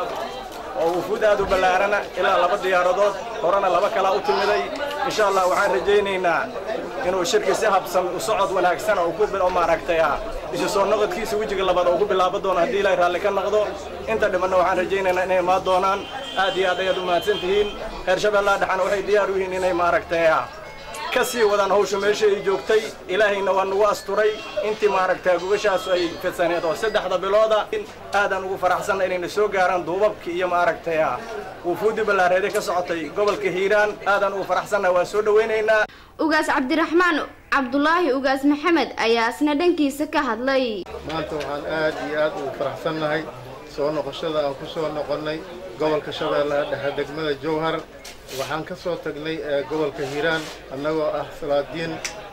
oo wufuud aad u ballaarana ilaa laba diyaaradood horena laba kalaa u timiday insha allah waxaan rajaynaynaa inuu shirki si habsan u socod wanaagsan oo ku oo maaragtay ah isu soo noqodkiisa wejiga labaad oo ku bilaabo doono haddii ilaahay raalli ka noqdo inta dhimanna waxaan rajaynaynaa inay imaan doonaan aad iyo aad ayaad u mahadsan tihiin reer shabeellaha dhexana waxay diyaar u yihiin inay maaragtay ah ka sii wadaan hawsha meesha ay joogtay ilaahayna waa nagu asturay intii maaragtaa gubashaas ay fidsaneed oo saddexda bilooda aadaan ugu faraxsanna inayna soo gaaraan duubabkii iyo maaragtay ah wufuuddii ballaareede ka socotay gobolka hiiraan aadaan ugu faraxsanna waa soo dhawaynaynaa ugaas cabdiraxmaan cabdulaahi ugaas maxamed ayaa isna dhankiisa ka hadlay maanta waxaan aad iyo aad ugu faraxsannahay soo noqoshada aan ku soo noqonnay gobolka shabeellaha dhexe degmada jowhar waxaan ka soo tagnay gobolka hiiraan annagoo ah salaadiin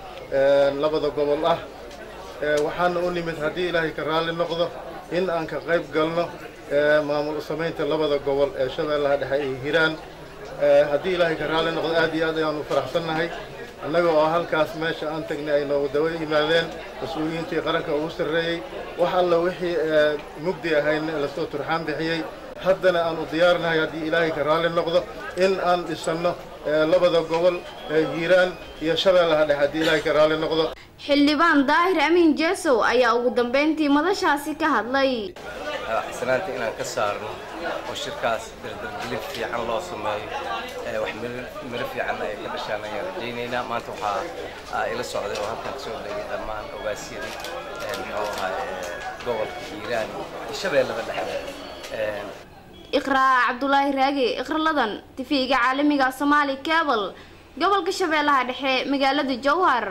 labada gobol ah waxaana u nimid haddii ilaahay ka raalli noqdo in aan ka qayb galno maamul samaynta labada gobol ee shabeellaha dhexe iyo hiiraan haddii ilaahay ka raalli noqdo aad iyo aad ayaan u faraxsannahay annaga oo halkaas meesha aan tagnay ay noogu dawa yimaadeen mas-uuliyiintii qaranka ugu sarreeyey wax alla wixii mugdi ahayn lasoo turxaan bixiyey haddana aan u diyaarnahay haddii ilaahay ka raalli noqdo in aan dhisanno labada gobol hiiraan iyo shabeellaha dhexe haddii ilaahay ka raalli noqdo xildhibaan daahir amiin jeesow ayaa ugu dambeyntii madashaasi ka hadlay xisanaanta inaan ka saarno oo shirkaas dardargelin fiican loo sameeyo wax miro fiican ay ka dhashaan ayaan rajaynaynaa maanta waxaa ila socday oo halkan kasoo degay dhammaan ogaasyadii muxuu ahaa gobolka hiiraan iyo shabeellada dhexe iqraa cabdulaahi raage ikraladan tifiga caalamiga somaali cable gobolka shabeellaha dhexe magaalada jowhar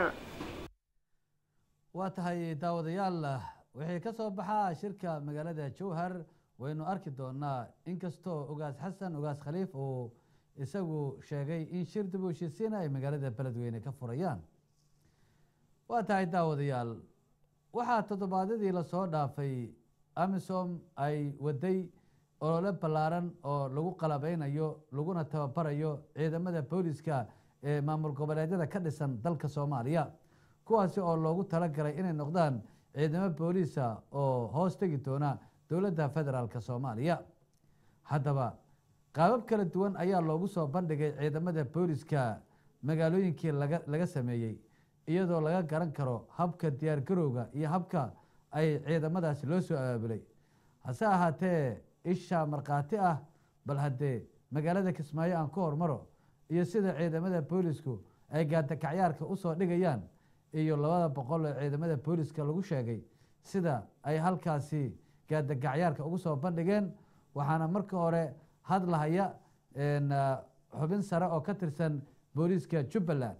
waa tahay daawadayaal wixii ka soo baxaa shirka magaalada jowhar waynu arki doonaa inkastoo ogaas xasan ogaas khaliif uu isagu sheegay in shir dib u heshiisiina ay magaalada beledweyne ka furayaan waa tahay daawadayaal waxaa toddobaadyadii lasoo dhaafay amisom ay waday olole ballaaran oo lagu qalabeynayo laguna tababarayo ciidamada booliska ee maamul goboleedyada ka dhisan dalka soomaaliya kuwaasi oo loogu talagalay inay noqdaan ciidamo booliisa oo hoos tegi doona dowladda federaalk soomaaliya haddaba qaabab kala duwan ayaa loogu soo bandhigay ciidamada booliska magaalooyinkii laga laga sameeyey iyadoo laga garan karo habka diyaargarowga iyo habka ay ciidamadaasi loo soo abaabulay hase ahaatee isha markhaati ah bal haddee magaalada kismaayo aan ku hormaro iyo sida ciidamada boolisku ay gaadakacyaarka usoo dhigayaan iyo labada boqol oo ciidamada booliska lagu sheegay sida ay halkaasi gaadagacyaarka ugu soo bandhigeen waxaana marka hore hadlahaya xubin sare oo ka tirsan booliiska jubbaland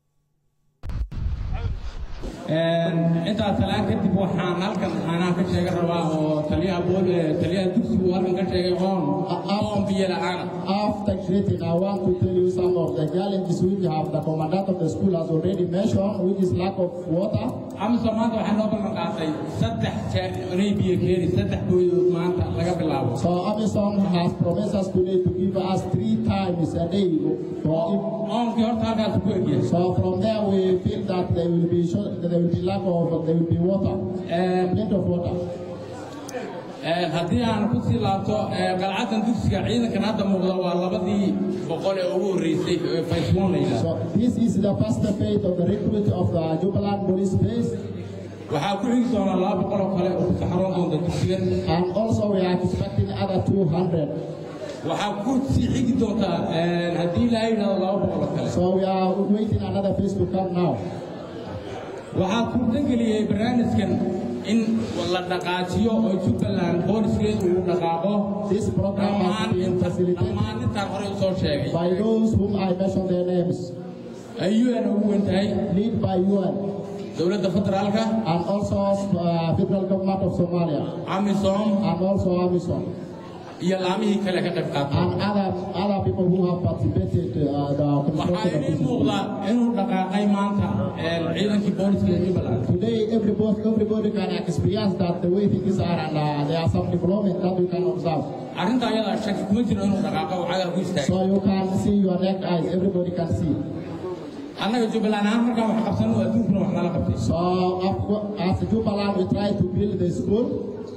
intaas talaan kadib waxaan halkan aanaa ka sheega rabaa oo taliyaha bool taliyaha dugsigu halkan ka sheegay oon oon biyo la'aana After greeting, I want to tell you some of the challenges we have. The commandant of the school has already mentioned, which is lack of water. amsa maanta waxaa noo ballan qaatay saddex jeer inay biyo keeni saddex booyood maanta laga bilaabo So Amazon has promised us today to give us three times a day. For oonkii horta halkaas ku egyahay so from there we feel that there will be short, there will be lack of there will be water, plenty of water. haddii aan ku sii laabto qalcadan dugsiga ciidankan hadda muuqda waa labadii boqol ee ugu horreysay fayswoonayda So this is the first phase of the recruit of the Jubaland Police Base. waxaa ku xigi doonaa laba boqol oo kale oo ku saxroon doonta dugsigan And also we are expecting other 200. waxaa ku sii xigi doontaa haddii ilaahay yidhahdo laba boqol oo kale So we are waiting another phase to come now. waxaa suurtageliyey barnaamijkan in la dhaqaajiyo oo jubbaland booliskeedu uu dhaqaaqo This program has dhammaan been inta facilitated dhammaan intaan horey usoo sheegay by those whom I mentioned their names. ay un ugu weyn tahay Lead by UN. dowladda federaalka and also uh, federal government of Somalia amisom and also AMISOM iyo laamihii kale ka qayb qaatay and other other people who have participated uh, the waxaa construction of inii this muuqda inuu dhaqaaqay maanta ee ciidankii booliska ee jubbaland Today, everybody, everybody can experience that the way things are, and uh, there are some development that we can observe. arrinta ayadaa shaki kuma jiro inuu dhaqaaqo oo cagaa ku istaago So you can see your neck eyes, everybody can see. annaga jubbaland ahaan markaan wax qabsanno adduunkuna wax nala qabtay So uh, as Jubaland, we try to build the school.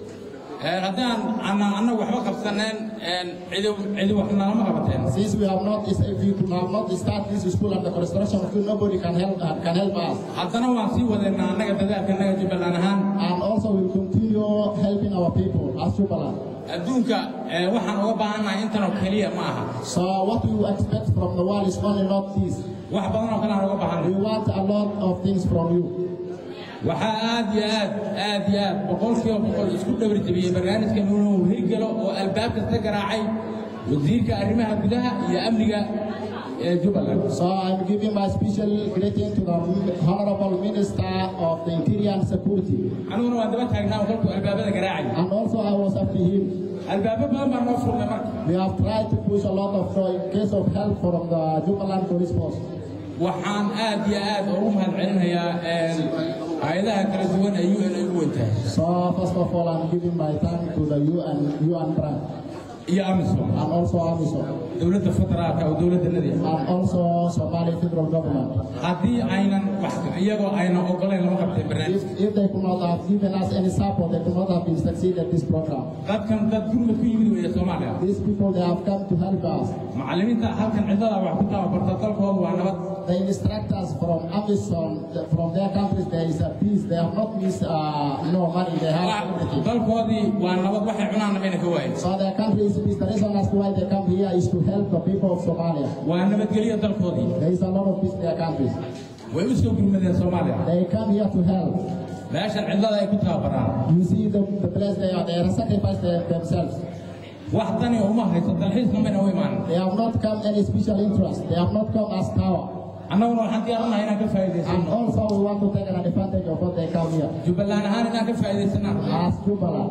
Ee, haddaan ana- annagu waxba qabsaneen een, cidi cidi wax nalama qabateen Since we have not, if we have not started this school and the construction of it, nobody can help uh, can help us. haddana waan sii wadeennaa annaga dadaalka annaga jubbaland ahaan And also we will continue helping our people as Jubaland. adduunka ee, waxaan uga baahannahay intanoo keliya ma aha So what we expect from the world is only not this. wax badan oo kale aan uga baahannahay We want a lot of things from you. waxaa aad iyo aad aad iyo aad boqolkiiba boqol isku dhowri jabiyey barnaamijkan inuu hirgalo oo albaab kasta garaacay wasiirka arrimaha gudaha iyo amniga ee jubbaland So I'm giving my special greeting to the Honorable Minister of the Interior and Security. aniguna waan daba taagnaa oo kolkuu albaabada garaacay And also I was after him. albaabo badan baa noo furnay marka We have tried to push a lot of uh, in case of help from the Jubaland Police Force. waxaan aad iyo aad ugu mahadcelinayaa een, hay-adaha kala duwan ee un ay ugu wentahay So first of all, I'm giving my thanks to the UN, UN branch iyo amisom and also AMISOM dowladda federaalka oo dowladdanadii and also Somali federal government. haddii aynan wax iyagoo aynan ogolayn lama qabteen barnaamij If, if they could not have given us any support, they could not have been succeeded this program. dadkan dad gurmad ku yimid weeye soomaaliya These people, they have come to help us. macallimiinta halkan cidada wax ku tababarta dalkoodu waa nabad The instructors from Amazon, from their countries, there is a peace. They have not missed uh, no money. They have everything. dalkoodii waa nabad waxay cunaanna mayna ka waayin So their country is peace. The reason as to why they come here is to help the people of Somalia. waa nabadgelyo dalkoodii There is a lot of peace in their countries. way u soo gurmadeen soomaaliya They come here to help. meeshan cidlada ay ku tababaraan You see the, the place they are. They are sacrificed their, themselves. wax tani uma hayso dalxiisna mayna u imaanin They have not come any special interest. They have not come as power. annaguna waxaan diyaaranahay inaan ka And faa'iidaysano also we want to take an advantage of what they come here. jubbaland ahaan inaan ka faa'iidaysanaa As Jubaland.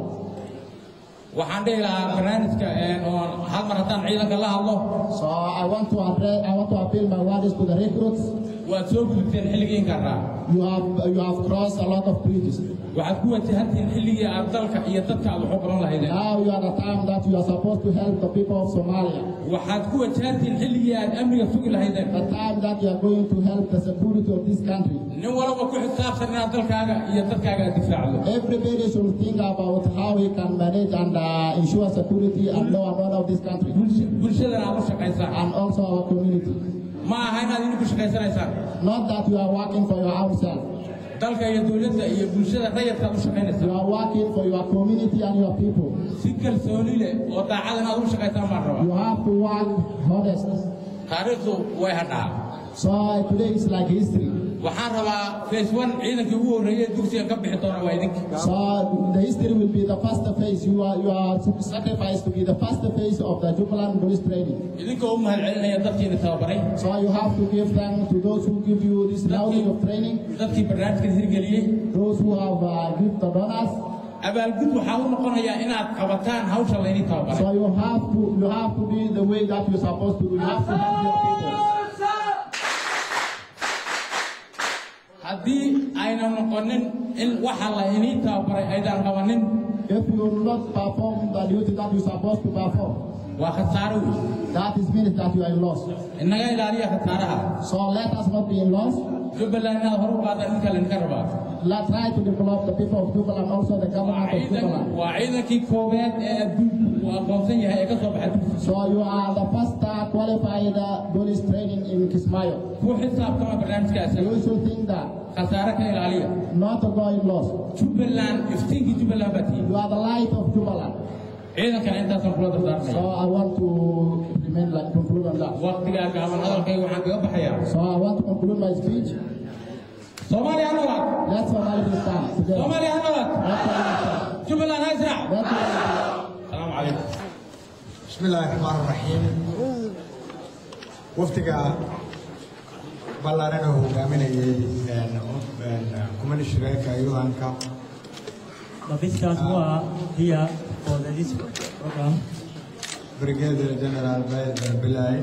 waxaan dhihi lahaa barnaamijka een, oo hal mar haddaan ciidanka la hadlo So I want to address, I want to appeal my words to the recruits. waad soo gudubteen xilligii inkaraa You have you have crossed a lot of bridges. waxaad ku wajahantihiin xilligii aad dalka iyo dadka aad wax u qaban lahaydeen Now you are the time that you are supposed to help the people of Somalia. waxaad ku wajahantihiin xilligii aad amniga sugi lahaydeen The time that you are going to help the security of this country. nin walba ku xisaabsan inaad dalkaaga iyo dadkaaga aad difaacdo Everybody should think about how we can manage and uh, ensure security and law and order of this country. bulshadana aad u shaqaysaan And also our community. ma aha inaad idinku shaqaysanaysaan Not that you are working for your own self. dalka iyo dowladda iyo bulshada rayadka aad u You shaqaynaysaa are working for your community and your people. si kalsooni leh oo daacad inaad ugu shaqaysaan baan rabaa You have to work honest. taariikhdu way hadhaa So today is like history. waxaan rabaa face one ciidankii ugu horreeyay dugsiga ka bixi doona waa idinka So the history will be the first phase. You are you are sacrificed to be the first phase of the Jubilant police training. idinkoo u mahadcelinaya dadkiina tababaray So you have to give thanks to those who give you this level of training, dadkii barnaamijkan hirgeliyey those who have uh, give the donors. abaalgud waxaa u noqonayaa inaad qabataan hawsha laydin tababaray So you have to you have to be the way that you're supposed to do. You have to help your people. haddii ayna noqonin in waxa la inii tababaray aydaan qabanin If you will not perform the duty that you're supposed to perform, waa khasaaro wey that is means that you are in loss. inaga ilaaliya khasaaraha So let us not be in loss. jubbaland inaad hor u qaadaan ninka laydinka rabaa Let's try to develop the people of Jubaland and also the government of Jubaland. waa ciidankii koowaad ee adduunku uu aqoonsan yahay ee ka soo baxay dugsiga So you are the first uh, qualified uh, police training in Kismayo. ku xisaabtama barnaamijkaas You should think that khasaare ka ilaaliya not to go in loss. jubbaland iftiinkii jubbaland baa tihiin You are the light of Jubaland. ciidankana intaasaan kula So dardaarmaya I want to remain like conclude on that. waqtigaa gaaban hadalkayga waxaan kaga baxayaa So I want to conclude my speech. soomaaliya ha noolaad Let Somali be stand together. soomaaliya ha noolaad Let Somali stand. jubbaland ha israac Let Somali stand. asalaamu calaykum بسم الله الرحمن الرحيم وفتقى ballaaran oo hogaaminayay kumanishreeka yuhanka The visitors who are here for the, this program. Brigadier General Bilay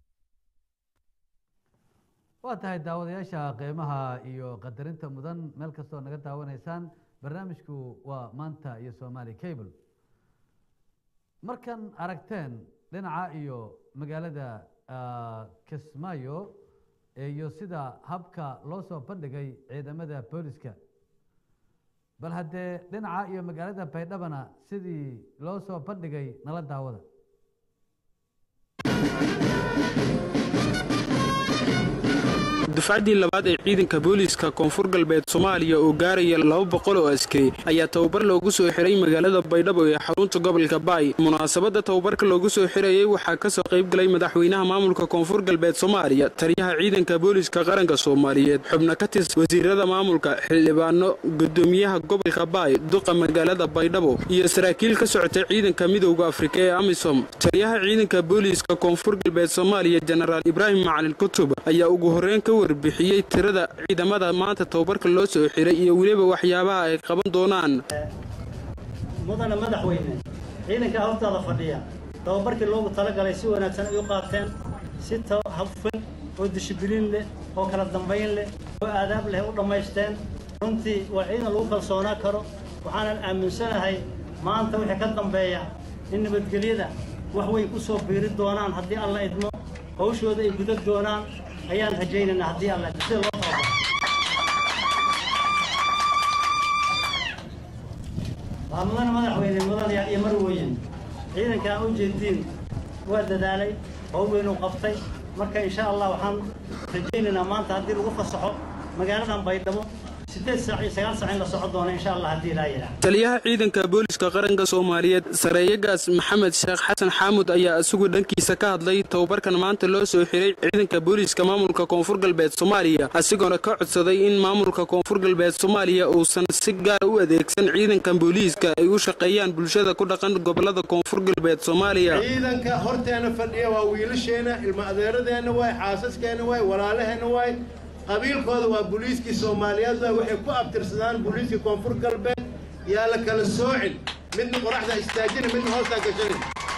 waa tahay daawadayaasha qiimaha iyo qadarinta mudan meel kastoo naga daawanaysaan barnaamijku waa maanta iyo somaali cable markan aragteen dhinaca iyo magaalada kismaayo iyo sida habka loo soo bandhigay ciidamada booliska bal haddee dhinaca iyo magaalada baydhabana sidii loo soo bandhigay nala daawada dufcaddii labaad ee ciidanka booliiska koonfur galbeed soomaaliya oo gaaraya laba boqol oo askari ayaa tababar loogu soo xiray magaalada baydhabo ee xarunta gobolka baay munaasabadda tababarka loogu soo xirayay waxaa ka soo qayb galay madaxweynaha maamulka koonfur galbeed soomaaliya taliyaha ciidanka booliiska qaranka soomaaliyeed xubno ka tis wasiirada maamulka xildhibaano gudoomiyaha gobolka baay duqa magaalada baydhabo iyo saraakiil ka socotay ciidanka midowda afrika ee amisom taliyaha ciidanka booliiska koonfur galbeed soomaaliya jenaraal ibraahim macalin kutub ayaa ugu horreyn ka warbixiyey tirada ciidamada maanta tababarka loo soo xiray iyo weliba waxyaabaha ay qaban doonaan mudane madaxweyne ciidanka hortaada fadhiya tababarkii loogu talagalay si wanaagsan ay u qaateen si hufan oo dishibiliin leh oo kala dambayn leh oo aadaab leh u dhammaysteen runtii waa ciidan lagu kalsoonaa karo waxaanan aaminsanahay maanta wixii ka dambeeya in nabadgelyada wax way ku soo biiri doonaan haddii alla idmo hawshooda ay gudan doonaan ayaan rajaynaynaa haddii alla sida loo tababaro waa mudane madaxweyne mudanayaal iyo marwooyin ciidanka aan u jeediin waa dadaalay hawl weynuu qabtay marka insha allah waxaan rajaynaynaa maanta haddii lagu fasaxo magaaladan baydhabo sideed saac iyo sagaal saac in la socon doono insha allah haddii ilaa yidhaah taliyaha ciidanka booliiska qaranka soomaaliyeed sareeyagaas maxamed sheekh xasan xaamud ayaa isagu dhankiisa ka hadlay tababarkan maanta loo soo xiray ciidanka booliiska maamulka koonfur galbeed soomaaliya asigoona ka codsaday in maamulka koonfur galbeed soomaaliya uusan si gaara u adeegsan ciidankan booliiska ay u shaqeeyaan bulshada ku dhaqan gobolada koonfur galbeed soomaaliya ciidanka horteena fadhiya waa wiilasheena ilma adeeradeenna waay xaasaskeenna waay walaalaheenna waay qabiilkooda waa booliiskii soomaaliyeed waay waxay ku abtirsadaan booliiskii koonfur galbeed yaa la kala soocin midna qoraxda istaajina midna hoostaa gashanin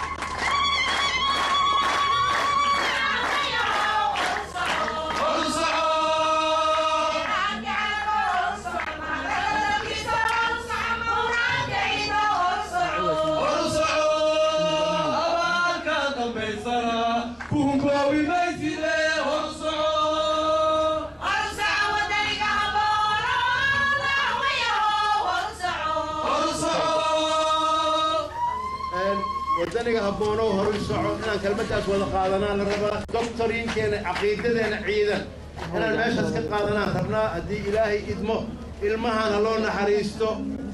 wadaniga habboonow horay soco inaan kelmaddaas wada qaadanaan la rabaa doctoriinkeena caqiidadeena ciidan inaan meeshaas ka qaadanaan rabnaa haddii ilaahay idmo ilmahan ha loo naxariisto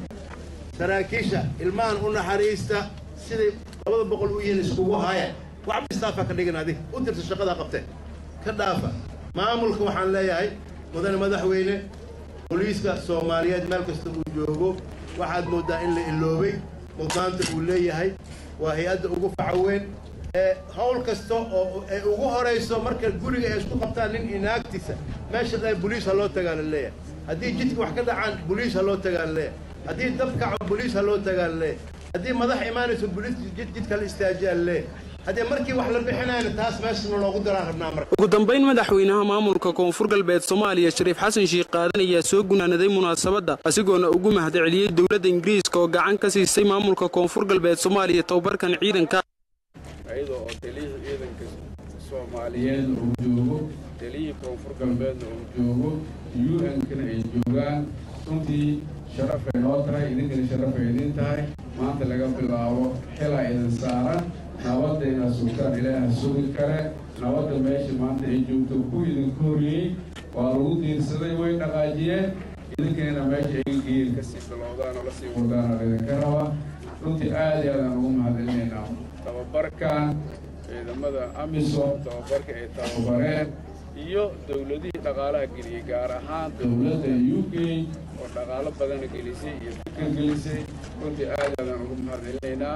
saraakiisha ilmahan u naxariista siday labada boqol u yihiin iskugu haya wax istaafa ka dhigin adig u dirta shaqadaa qabteen ka dhaafa maamulka waxaan leeyahay mudane madaxweyne booliiska soomaaliyeed meel kasta uu joogo waxaad mooddaa in la iloobay mudnaanta uu leeyahay waa hay-adda ugu faca weyn ee hawl kasta oo ay ugu horayso marka guriga ay isku qabtaan nin inaagtiisa meesha dha boliis ha loo tagaa la leeyahay haddii jidka wax ka dhacaan boliis ha loo tagaa la leeyahay haddii dab kaco boliis ha loo tagaa la leeyahay haddii madax imaanayso boliis jid jidka la istaajiyaa la leeyahay haddii markii wax la bixinayna taas meeshana loogu daraan rabnaa marka ugu dambayn madaxweynaha maamulka koonfur galbeed soomaaliya shariif xasan sheikh qaadan ayaa soo gunaanaday munaasabadda asigoona ugu mahadceliyey dowladda ingiriiska oo gacan ka siisay maamulka koonfur galbeed soomaaliya tababarkan ciidanka iyadoo oo taliyihii ciidanka soomaaliyeed uu joogo taliyihii koonfur galbeedna uu joogo u-nkana ay joogaan runtii sharafay noo tahay idinkana sharafay idin tahay maanta laga bilaabo xilaa idin saaran nabadda inaad sugtaan ilaaha sugi kale nabadda meesha maanta ay joogto ku idinku horiyey waa lagu diirsaday way dhaqaajiyeen idinkana meesha ay geeyeen kasii bilowdaan oo lasii wadaana idinka raba runtii aad iyo aadaan ugu mahadcelinaynaa tababarkan ciidamada amisom tababarka ay tababareen iyo dowladihii dhaqaalaha geliyey gaar ahaan dowladda u k oo dhaqaalo badana gelisay iyo fikir gelisay runtii aad aadaan ugu mahadcelinaynaa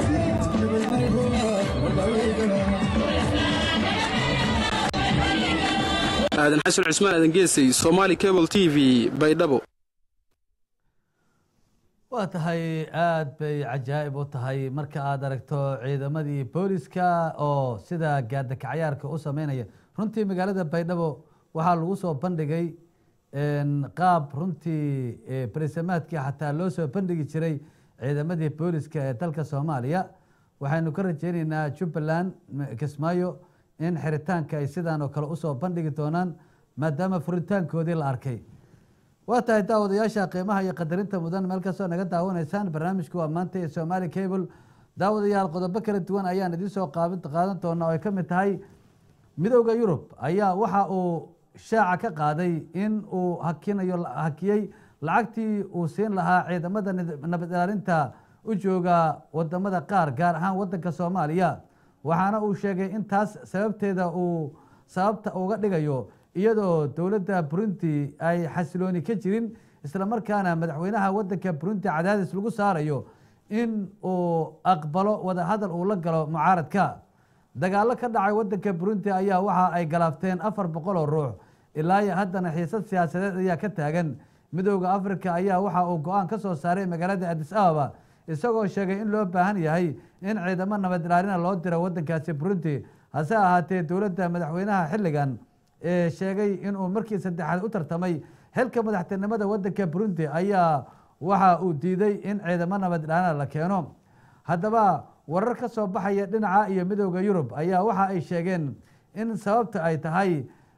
Thank you. aadan xasan cismaan aadan geesay somaali cable t v baydhabo waa tahay aada bay cajaa'ib u tahay marka aada aragto ciidamadii booliska oo sida gaadakacayaarka u sameynaya runtii magaalada baydhabo waxaa lagu soo bandhigay qaab runtii barisamaadkii xataa loo soo bandhigi jiray ciidamadii booliska ee dalka soomaaliya waxaynu ka rajeyneynaa jubbaland kismaayo in xiritaanka ay sidaan oo kale usoo bandhigi doonaan maadaama furitaankoodii la arkay waa tahay daawadayaasha qiimaha iyo qadarinta mudan meel kastoo naga daawanaysaan barnaamijku waa maanta ee somaali cable daawadayaal qodobo kala duwan ayaan idiin soo qaadan doona oo ay ka mid tahay midowda yurub ayaa waxa uu shaaca ka qaaday in uu hakinayo hakiyey lacagtii uu siin lahaa ciidamada nabad ilaalinta u jooga wadamada qaar gaar ahaan wadanka soomaaliya waxaana uu sheegay in taas sababteeda uu sababta uga dhigayo iyadoo dowladda burundi ay xasilooni ka jirin islamarkaana madaxweynaha wadanka burundi cadaadis lagu saarayo in uu aqbalo wadahadal uu la galo mucaaradka dagaalo ka dhacay wadanka burundi ayaa waxa ay galaafteen afar boqol oo ruux ilaa iyo haddana xiisad siyaasadeed ayaa ka taagan midooda africa ayaa waxa uu go-aan ka soo saaray magaalada adis ababa isagoo sheegay in loo baahan yahay in ciidamo nabad ilaalina loo diro wadankaasi burundi hase ahaatee dowladda madaxweynaha xilligan ee sheegay inuu markii saddexaad u tartamay xilka madaxtinimada wadanka burundi ayaa waxa uu diiday in ciidamo nabad ilaalina la keeno haddaba warar ka soo baxaya dhinaca iyo midooda yurub ayaa waxa ay sheegeen in sababta ay tahay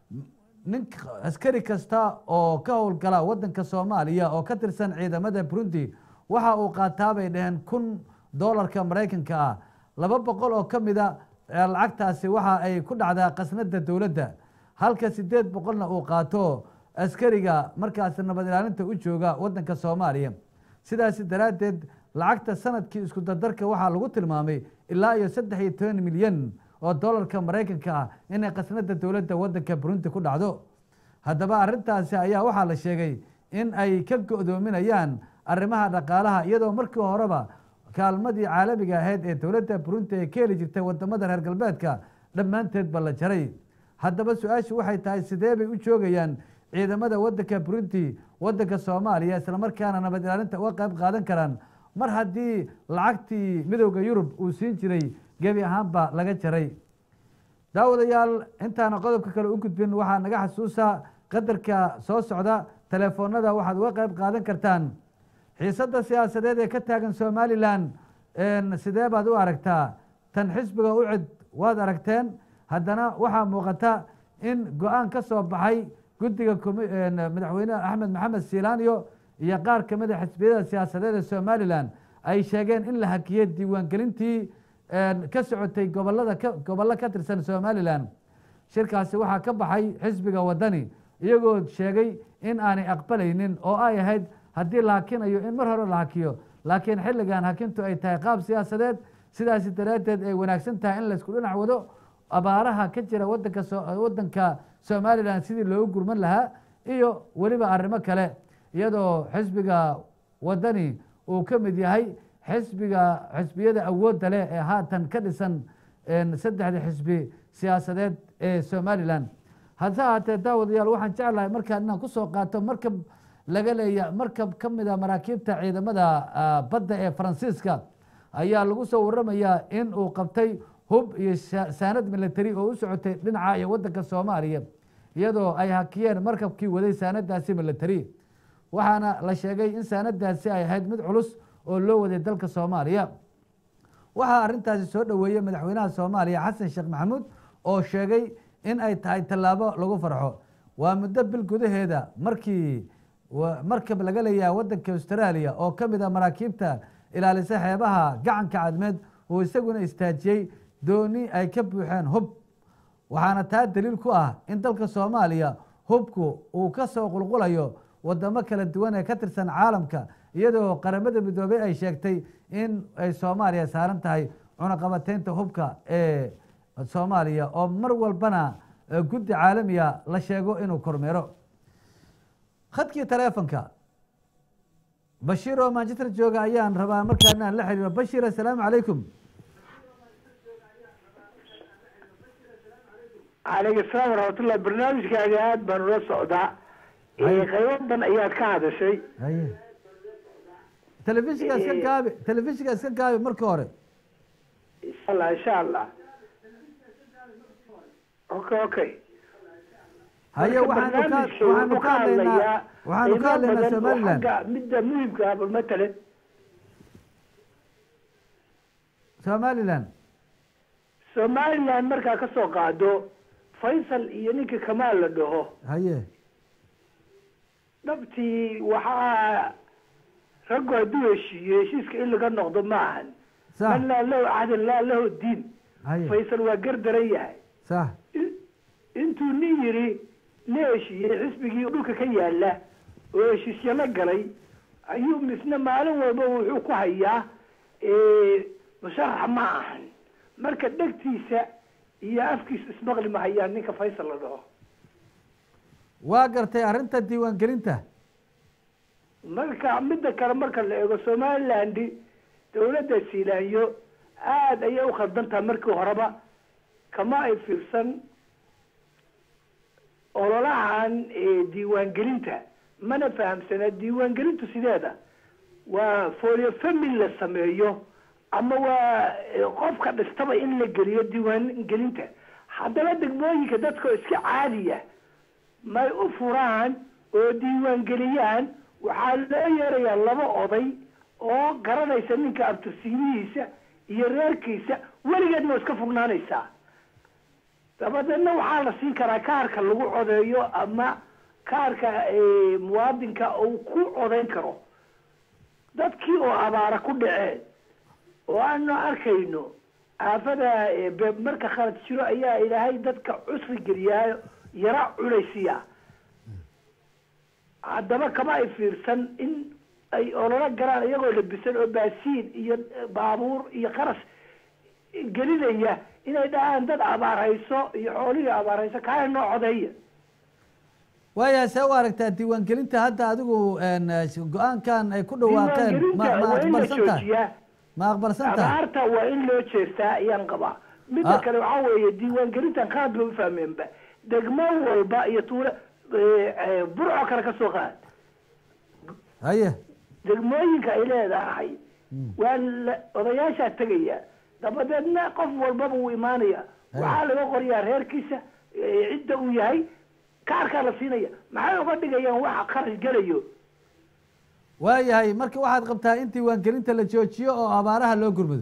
nin askari kasta oo ka howlgala wadanka soomaaliya oo ka tirsan ciidamada burundi waxa uu qaataa bay dhaheen kun doolarka maraykanka ah laba boqol oo ka mida lacagtaasi waxa ay ku dhacdaa khasnada dowladda halka sideed boqolna uu qaato askariga markaasi nabad ilaalinta u jooga wadanka soomaaliya sidaasi daraaddeed lacagta sanadkii isku dardarka waxaa lagu tilmaamay ilaa iyo saddex iyo toban milyan oo doolarka maraykanka ah inay khasnada dowladda wadanka burundi ku dhacdo haddaba arrintaasi ayaa waxaa la sheegay in ay ka go-doominayaan arrimaha dhaqaalaha iyadoo markii horeba kaalmadii caalamiga ahayd ee dowladda burundi ay ka heli jirtay wadamada reer galbeedka dhammaanteedba la jaray haddaba su-aashu waxay tahay sidee bay u joogayaan ciidamada wadanka burundi wadanka soomaaliya islamarkaana nabad ilaalinta uga qayb qaadan karaan mar haddii lacagtii midowda yurub uu siin jiray gebi ahaanba laga jaray daawadayaal intaana qodobka kale u gudbin waxaa naga xasuusa qadarka soo socda telefoonada waxaad uga qayb qaadan kartaan xiisadda siyaasadeed ee ka taagan somalilan sidee baad u aragtaa tan xisbiga u cid waad aragteen haddana waxaa muuqata in go-aan ka soo baxay guddiga madaxweyne axmed maxamed silaaniyo iyo qaar kamida xisbiyada siyaasadeed ee somalilan ay sheegeen in la hakiyey diiwaangelintii ka socotay gobolada gobollo ka tirsan somalilan shirkaasi waxaa ka baxay xisbiga wadani iyagoo sheegay in aanay aqbalaynin oo ay ahayd haddii la hakinayo in mar hore la hakiyo laakiin xilligan hakintu ay tahay qaab siyaasadeed sidaasi daraaddeed ay wanaagsan tahay in laysku dhinac wado abaaraha ka jira wadanka wadanka somalilan sidii loogu gurman lahaa iyo weliba arrimo kale iyadoo xisbiga wadani uu ka mid yahay xisbiga xisbiyada awoodda leh ee haatan ka dhisan saddexda xisbi siyaasadeed ee somalilan hase ahaatee daawadayaal waxaan jeclahay markaan inaan kusoo qaato markab laga leeya markab ka mida maraakiibta ciidamada badda ee faransiiska ayaa lagu soo waramayaa in uu qabtay hub iyo saanad military oo u socotay dhinaca iyo wadanka soomaaliya iyadoo ay hakiyeen markabkii waday saanadaasi military waxaana la sheegay in saanadaasi ay ahayd mid culus oo loo waday dalka soomaaliya waxaa arrintaasi soo dhoweeyey madaxweynaha soomaaliya xasan sheekh maxamuud oo sheegay in ay tahay tallaabo lagu farxo waa muddo bil gudaheeda markii markab laga leeyaha wadanka australia oo ka mid a maraakiibta ilaalisa xeebaha gacanka cadmeed uu isaguna istaajiyey dooni ay ka buuxeen hub waxaana taa daliil ku ah in dalka soomaaliya hubku uu ka soo qulqulayo wadamo kala duwan ee ka tirsan caalamka iyadoo qaramada midoobey ay sheegtay in ay soomaaliya saaran tahay cunaqabateynta hubka ee soomaaliya oo mar walbana guddi caalamiya la sheego inuu kormeero khadkii taleefonka bashiir oo manchester jooga ayaan rabaa markaa inaan la xiriiro bashiir assalaamu calaykum calaykum asalaam waraxmatullah barnaamijkaaga aad baan ula socdaa Haye. qaybo badan ayaad ka hadashay haye telefishinka iska Eh. gaabi telefishinka iska gaabi marka hore insha allah insha allah okay okay haye Marka waxaanu ka barnaamijka waxaanu wuxuu ka hadlaynaa waxaanu ka qiimo hadlaynaa badan oo somaliland xagga midda muhimka ah bal matalan somaliland somaliland markaa ka soo qaado faysal iyo ninka kamaal la dhaho haye dhabtii waxaa raggu hadduu heshiiyo heshiiska in laga noqdo ma ahan sax man laa lahu cahdin laa lahu diin haye faysal waa gardaran yahay sax intuu nin yidhi la heshiiyey xisbigii dhulka ka yaala oo heshiisyo la galay ayuu misna maalin walba wuxuu ku hayaa musharax ma ahan marka dhegtiisa iyo afkiisa ismaqli ma hayaan ninka faysal la dhaho waa gartay arrinta diiwaangelinta marka midda kale marka la eego somaliland dawladda siilaanyo aada ayay u khaldantaha markii horeba kama ay fiirsan ololahan diiwaangelinta mana fahamsana diiwaangelintu sideeda waa folio family la sameeyo ama waa qofka dhistaba in la geliyo diiwaangelinta haddana degmooyinka dadkao iska caadiya may u furaan oo diiwaangeliyaan waxaa loo yeerayaa laba oday oo garanaysa ninka abtirsiimihiisa iyo reerkiisa weligeedna waa iska fognaanaysaa dabadeedna waxaa la siin karaa kaarka lagu codeeyo ama kaarka muwaadinka uu ku codayn karo dadkii oo abaara ku dhaceen oo aanu arkayno aafada marka khalad jiro ayaa ilaahay dadka cusri geliyaayo yara culaysiya haddaba kama ay fiirsan in ay ololo galaan iyagoo labisan oo baasiin iyo baabuur iyo qaras gelinaya inay dhahaan dad abaarhayso iyo xoolihii abaarhayso kaana noo codeeya waayahay see u aragtaa diiwaangelinta hadda adigu go-aankan ay ku dhawaaqeen ma ma waa in la aqbalsan tahay joojiyaa ma aqbalsan tahay abaarta waa in loo jeestaa ayaan qabaa midda Ah. kale waxaa weeye diiwaangelintan qalad ba ufahmeenba degmo walba iyo tuulo burco kale ka soo qaad haye degmooyinka ay leedahay waa la odayaashaa tegaya dabadeedna qof walbaba wuu imaanaya waxaa laga qoriyaa reerkiisa eh, cidda uu yahay kaarkaa la siinaya maxay uga dhigayaan waxa kharash gelayo waayahay marka waxaad qabtaa in diiwaangelinta la joojiyo oo abaaraha loo gurmado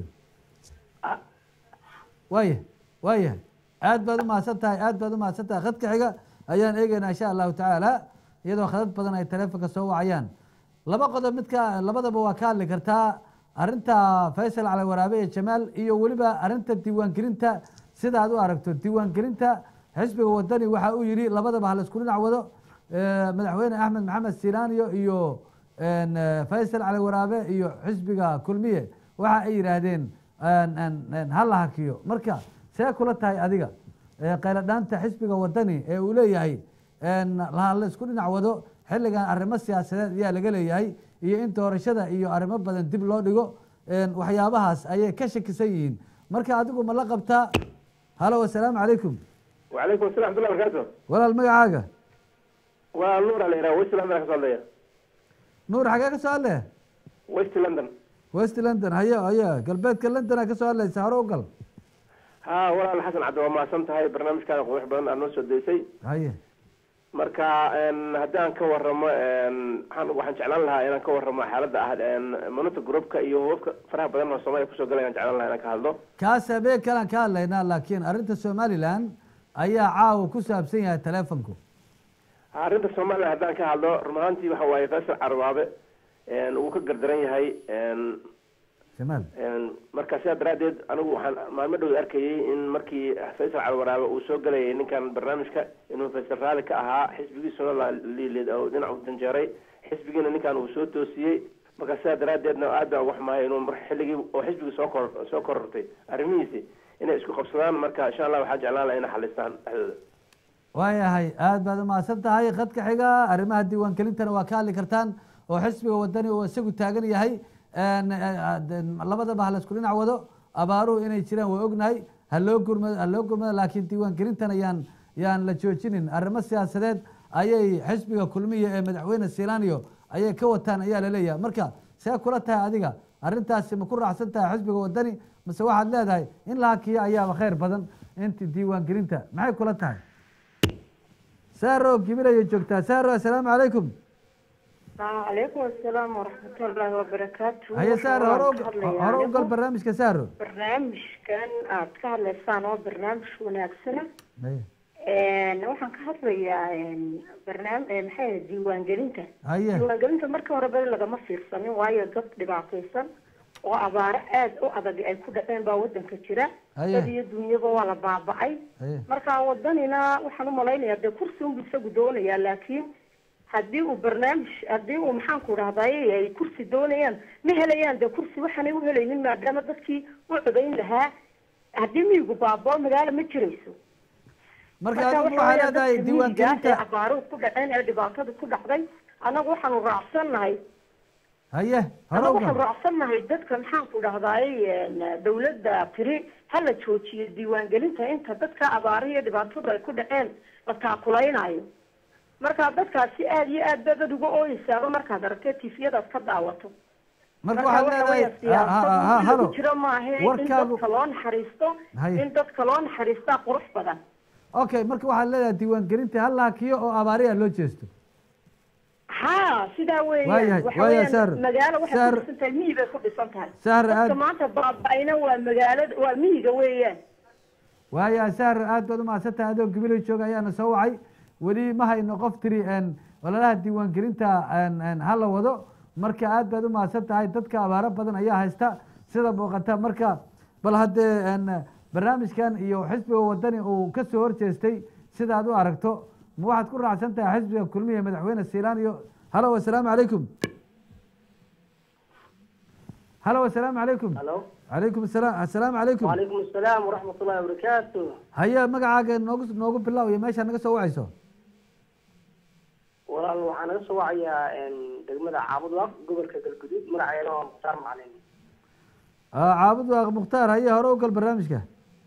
waaya waayahay aad baad umahadsan tahay aad baad umahadsan tahay khadka xiga ayaan eegeynaa insha allahu tacaala iyadoo khadad badan ay taleefonka soo wacayaan laba qodob midka labadaba waa ka hadli kartaa arrinta faysal cali waraabe iyo jamaal iyo weliba arrinta diiwaangelinta sida aad u aragto diiwaangelinta xisbiga wadani waxa uu yidhi labadaba hala isku dhinac wado Eh, madaxweyne axmed maxamed silaaniyo iyo en, eh, faysal cali waraabe iyo xisbiga kulmiye waxa ay yidhaahdeen en- en- en, ha la hakiyo marka see kula tahay adiga Eh, qayladhaanta xisbiga wadani ee uu leeyahay en, la la isku dhinac wado xilligan arrimo siyaasadeed ayaa laga leeyahay iyo in doorashada iyo arrimo badan dib loo dhigo en, waxyaabahaas ayay ka shakisan yihiin marka adigu ma la qabtaa halo wasalaamu calaykum وعليكم السلام ورحمة الله وبركاته walaal magacaaga ونور على إيران ويست لندن كسر ليا nuur xagee ka soo hadle ويست لندن west london haye haye galbeedka londona ka soo hadlaysa hore u gal ها ولا الحسن عبد الله ما سمت هاي برنامج كان قوي بدن أنو سديسي haye marka een haddaan ka waramo een waxaan waxaan jeclaan lahaa inaan ka waramo xaaladda ah een manuta groupka iyo hubabka faraha badan oo Soomaaliya kusoo galay aan jeclaan lahaa inaan ka hadlo kaas habeen kalaan ka hadlaynaa laakiin arrinta somaliland ayaa caawa ku saabsan yahay telefonku arrinta Soomaaliya haddaan ka hadlo run ahaantii waxa waaye Faisal Carwaabe een uu ka gardaran yahay een jamaal een marka sidaa daraaddeed anigu waxaan maalmo dhow arkayay in markii Faisal Carwaabe uu soo galayay ninkan barnaamijka inuu Faisal raali ka ahaa xisbigiisuna la liilid oo dhinac u danjeeray xisbigiina ninkan uu soo toosiyey marka sidaa daraaddeedna aad baan wax mahay inuu mar xilligii oo xisbigii soo kor soo korortay arrimihiisi inay isku qabsadaan marka insha allah waxaan jeclaan lahaa inay xalistaan dhexdooda waayahay aad baad umahadsan tahay khadka xiga arrimaha diiwaangelintana waa ka hadli kartaan oo xisbiga wadani uu isagu taagan yahay En, eh, eh, labadaba ha la isku dhinac wado abaaruhu inay jiraan waa ognahay ha loo gurmado ha loo gurmado laakiin diiwaangelintan ayaan yaan la joojinin arrimo siyaasadeed ayay xisbiga kulmiya ee madaxweyne silaaniyo ayay ka wataan ayaa laleeyahay marka see kula tahay adiga arrintaasi ma ku raacsan tahay xisbiga wadani mase waxaad leedahay in la hakiyo ayaaba khayr badan inta diiwaangelinta maxay kula tahay saaro gibil ayay joogtaa saaro assalaamu calaykum calaykum asalaam waraxmatullaahi wabarakaatu haye saaro hore Waxaan u- ka hadlayaa hore u gal anigu barnaamijka saaro barnaamijkan aad ka hadlaysaan oo barnaamij wanaagsana haye Een, waxaan ka hadlayaa een, barnaam- ee, maxay ahayd diiwaangelinta Haye. diiwaangelinta marka hore beri lagama fiirsanin waayo dad dhibaataysan oo abaaro aada u adag ay ku dhaceen baa wadanka jira Haye. dad iyo dunyaba waa la baaba'ay haye marka wadanina waxaan u malaynayaa dee kursi unbu isagu doonayaa laakiin haddii uu barnaamij haddii uu maxaan ku dhahdaye ay kursi doonayaan ma helayaan dee kursi waxaanay u helaynin maadaama dadkii u codayn lahaa haddii miyigu baaboo magaalo ma jirayso marka Marka adigu waxa waxaa weeyaan leedahay dadka miyiga ah ee diiwaangelinta abaaruhu ku dhaceen ee dhibaatada ku dhacday annagu waxaanu raacsannahay haye hore annagu u waxaanu gal raacsannahay dadka maxaan ku dhahdaye dawladda tiri ha la joojiyo diiwaangelinta inta dadka abaaraha iyo dhibaatada ay ku dhaceen la taakulaynayo marka dadkaasi aada iyo aad baad uga ooyeysaaba markaad aragtee tifiyadaad ka daawato marka Marka waxaad waxa leedahay weeye ha- ha- ha- siyaasadu halo lagu jiro maahe in warkaagu dadka loo naxariisto Haye. in dadka loo naxariistaa qurux badan okay marka waxaad leedahay diiwaangelinta ha la hakiyo oo abaariya loo jeesto ha sidaa Waayahay, weeyaan waxa waayahay, Saar. weeyaan magaalo waxay Saar. ku dhisan tahay miyi bay ku dhisan tahay Saar, dadka aad- maanta baaba'ayna waa magaalada waa miyiga weeyaan waaya saar aad baad umahadsantahay adoo gabilay jooga ayaana soo wacay weli ma hayno qof tiri een, ololaha diiwaangelinta een, een, ha la wado marka aad baad umahadsan tahay dadka abaaro badan ayaa haysta sida muuqata marka bal haddee een, barnaamijkan iyo xisbiga wadani uu ka soo horjeestay sida aad u aragto ma waxaad ku raacsan tahay xisbiga kulmiya madaxweyne siilaan iyo halo assalaamu calaykum halo assalaamu calaykum Halo. calaykum asalaam assalaamu calaykum وعليكم السلام ورحمة الله وبركاته haye magacaaga noogu noogu bilow iyo meeshaa naga soo wacayso walaal waxaan naga soo wacayaa een, degmada caabudwaaq gobolka galguduud magaceeda waa mukhtaar macalin Ah, caabud waaq mukhtaar haye hore u gal barnaamijka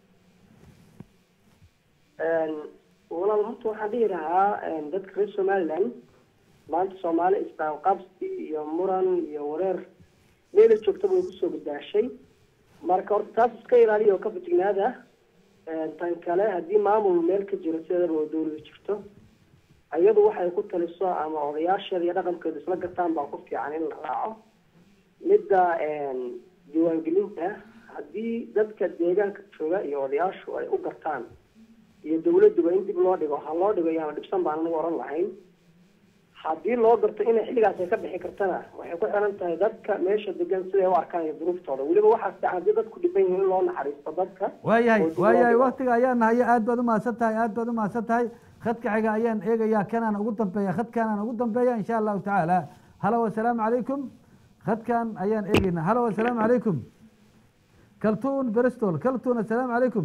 Een, walaal horta waxaan dhihi lahaa een, dadka reer somaliland maanta soomaali isqaabqaabsi iyo muran iyo wareer meela joogtaba way kusoo badbaashay marka horta taas iska ilaaliya oo ka fajignaada Een, tan kale haddii maamul meel ka jiro sideedaba oo dowlada jirto iyadu waxay ku taliso ama odayaasheeda iyo dhaqankeedu isla gataan baa ku fiican in la raaco midda een, diiwaangelinta haddii dadka deegaanka jooga iyo odayaashu ay u gartaan iyo dawladuba in dib loo dhigo ha loo dhigo yaana dhibsan baan anagu oran lahayn haddii loo garto inay xilligaas ay ka bixi kartana waxay ku xiran tahay dadka meesha degan siday u arkaan iyo duruuftooda weliba waxaa fiican haddii dadku dhiban yihiin in loo naxariisto dadka waayahay oo dib loo waayahay dhigo. waktiga ayaan haye aad baad umahadsan tahay aad baad umahadsan tahay khadka xiga ayaan eegayaa kanaan ugu dambeeya khadkanaan ugu dambeeya insha allahu tacaala halo assalaamu calaykum khadkan ayaan eegeynaa halo assalaamu calaykum kaltuun bristol kaltuun assalaamu calaykum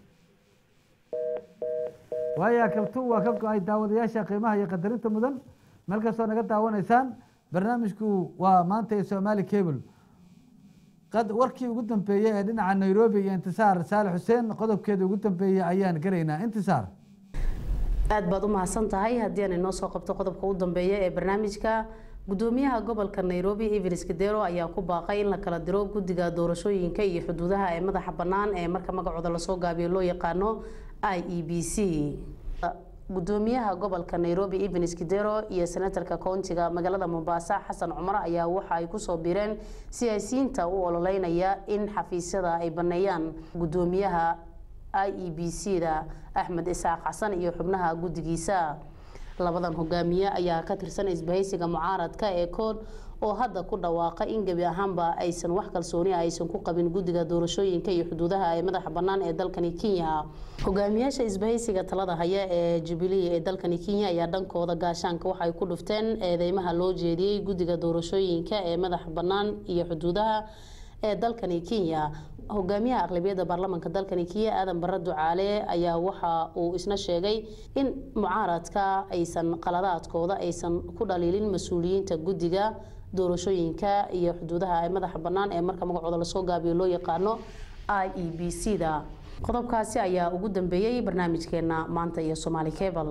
waaya kaltuun waa ka go-ay daawadayaasha qiimaha iyo qadarinta mudan meel kastoo naga daawanaysaan barnaamijku waa maanta ee somali cable qad warkii ugu dambeeyey ee dhinaca nairobi iyo intisaar saale xuseen qodobkeeda ugu dambeeyey ayaan gelaynaa intisaar aad baad u mahadsan tahay haddii aan inoo soo qabto qodobka u dambeeya ee barnaamijka gudoomiyaha gobolka nairobi evans kadero ayaa ku baaqay in la kala diro guddiga doorashooyinka iyo xuduudaha ee madaxa bannaan ee marka magacooda lasoo gaabiyo loo yaqaano i e b c gudoomiyaha gobolka nairobi evans kidero iyo senatarka koontiga magaalada mombasa xasan cumar ayaa waxa ay kusoo biireen siyaasiyiinta u ololeynaya in xafiisyada ay baneeyaan gudoomiyaha i e b c da axmed isaaq xasan iyo xubnaha guddigiisa labadan hogaamiye ayaa ka tirsan isbahaysiga mucaaradka ee kood oo hadda ku dhawaaqa in gebi ahaanba aysan wax kalsooni aysan ku qabin guddiga doorashooyinka iyo xuduudaha ee madaxa bannaan ee dalkani kenya hogaamiyaasha isbahaysiga talada haya ee jubilee ee dalkani kenya ayaa dhankooda gaashaanka waxay ku dhufteen eedeymaha loo jeediyey guddiga doorashooyinka ee madaxa bannaan iyo xuduudaha ee dalkani kenya hogaamiyaha aqlabiyadda baarlamaanka dalkani kenya aadan bare ducaale ayaa waxa uu isna sheegay in mucaaradka aysan qaladaadkooda aysan ku dhaliilin mas-uuliyiinta guddiga doorashooyinka iyo xuduudaha ee madaxa bannaan ee marka magacooda lasoo gaabiyo loo yaqaano i e b c da qodobkaasi ayaa ugu dambeeyey barnaamijkeena maanta iyo somaali cable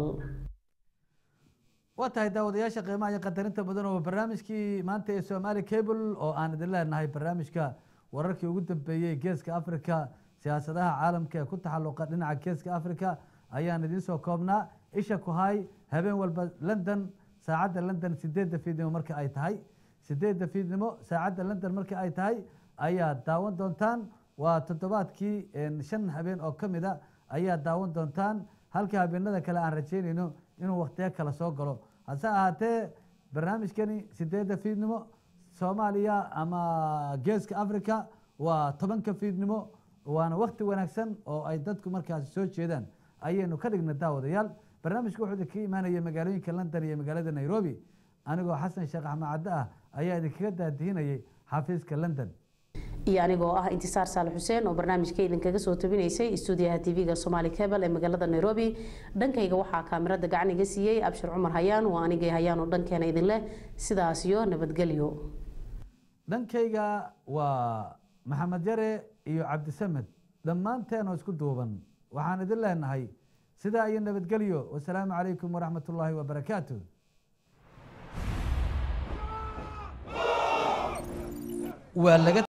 waa tahay daawadayaasha qiimaha iyo qadarinta mudan oo barnaamijkii maanta ee somaali cable oo aan idin leenahay barnaamijka wararkii ugu dambeeyey geeska africa siyaasadaha caalamka ee ku taxaluqa dhinaca geeska africa ayaan idiin soo koobnaa isha ku hay habeen walba london saacadda london sideedda fiidnimo marka ay tahay sideedda fiidnimo saacadda london marka ay tahay ayaa daawan doontaan waa toddobaadkii shan habeen oo ka mid a ayaa daawan doontaan halka habeenada kale aan rajeynayno inuu wakhtiyo kale soo galo hase ahaatee barnaamijkani sideedda fiidnimo soomaaliya ama geeska africa waa tobanka fiidnimo waana wakti wanaagsan oo ay dadku markaasi soo jeedaan ayaynu ka dhigna daawadayaal barnaamijku wuxuu idinkaga imaanaya magaalooyinka london iyo magaalada nairobi anigoo xasan sheekh axmed cadde ah ayaa idinkaga daadihinayay xafiiska london iyo anigoo ah intisaar saale xuseen oo barnaamijka idinkaga soo tabinaysay stuudiyaha tv-ga somaali cable ee magaalada nairobi dhankayga waxaa kaamirada gacan iga siiyey abshir cumar hayaan waa anigay hayaan oo dhankeena idin leh sidaas iyo nabadgelyo dhankayga waa maxamed yare iyo cabdisamed dhammaanteenoo isku duuban waxaan idin leenahay sidaa iyo nabadgelyo wasalaamu calaykum waraxmat ullaahi wabarakaatu waa laga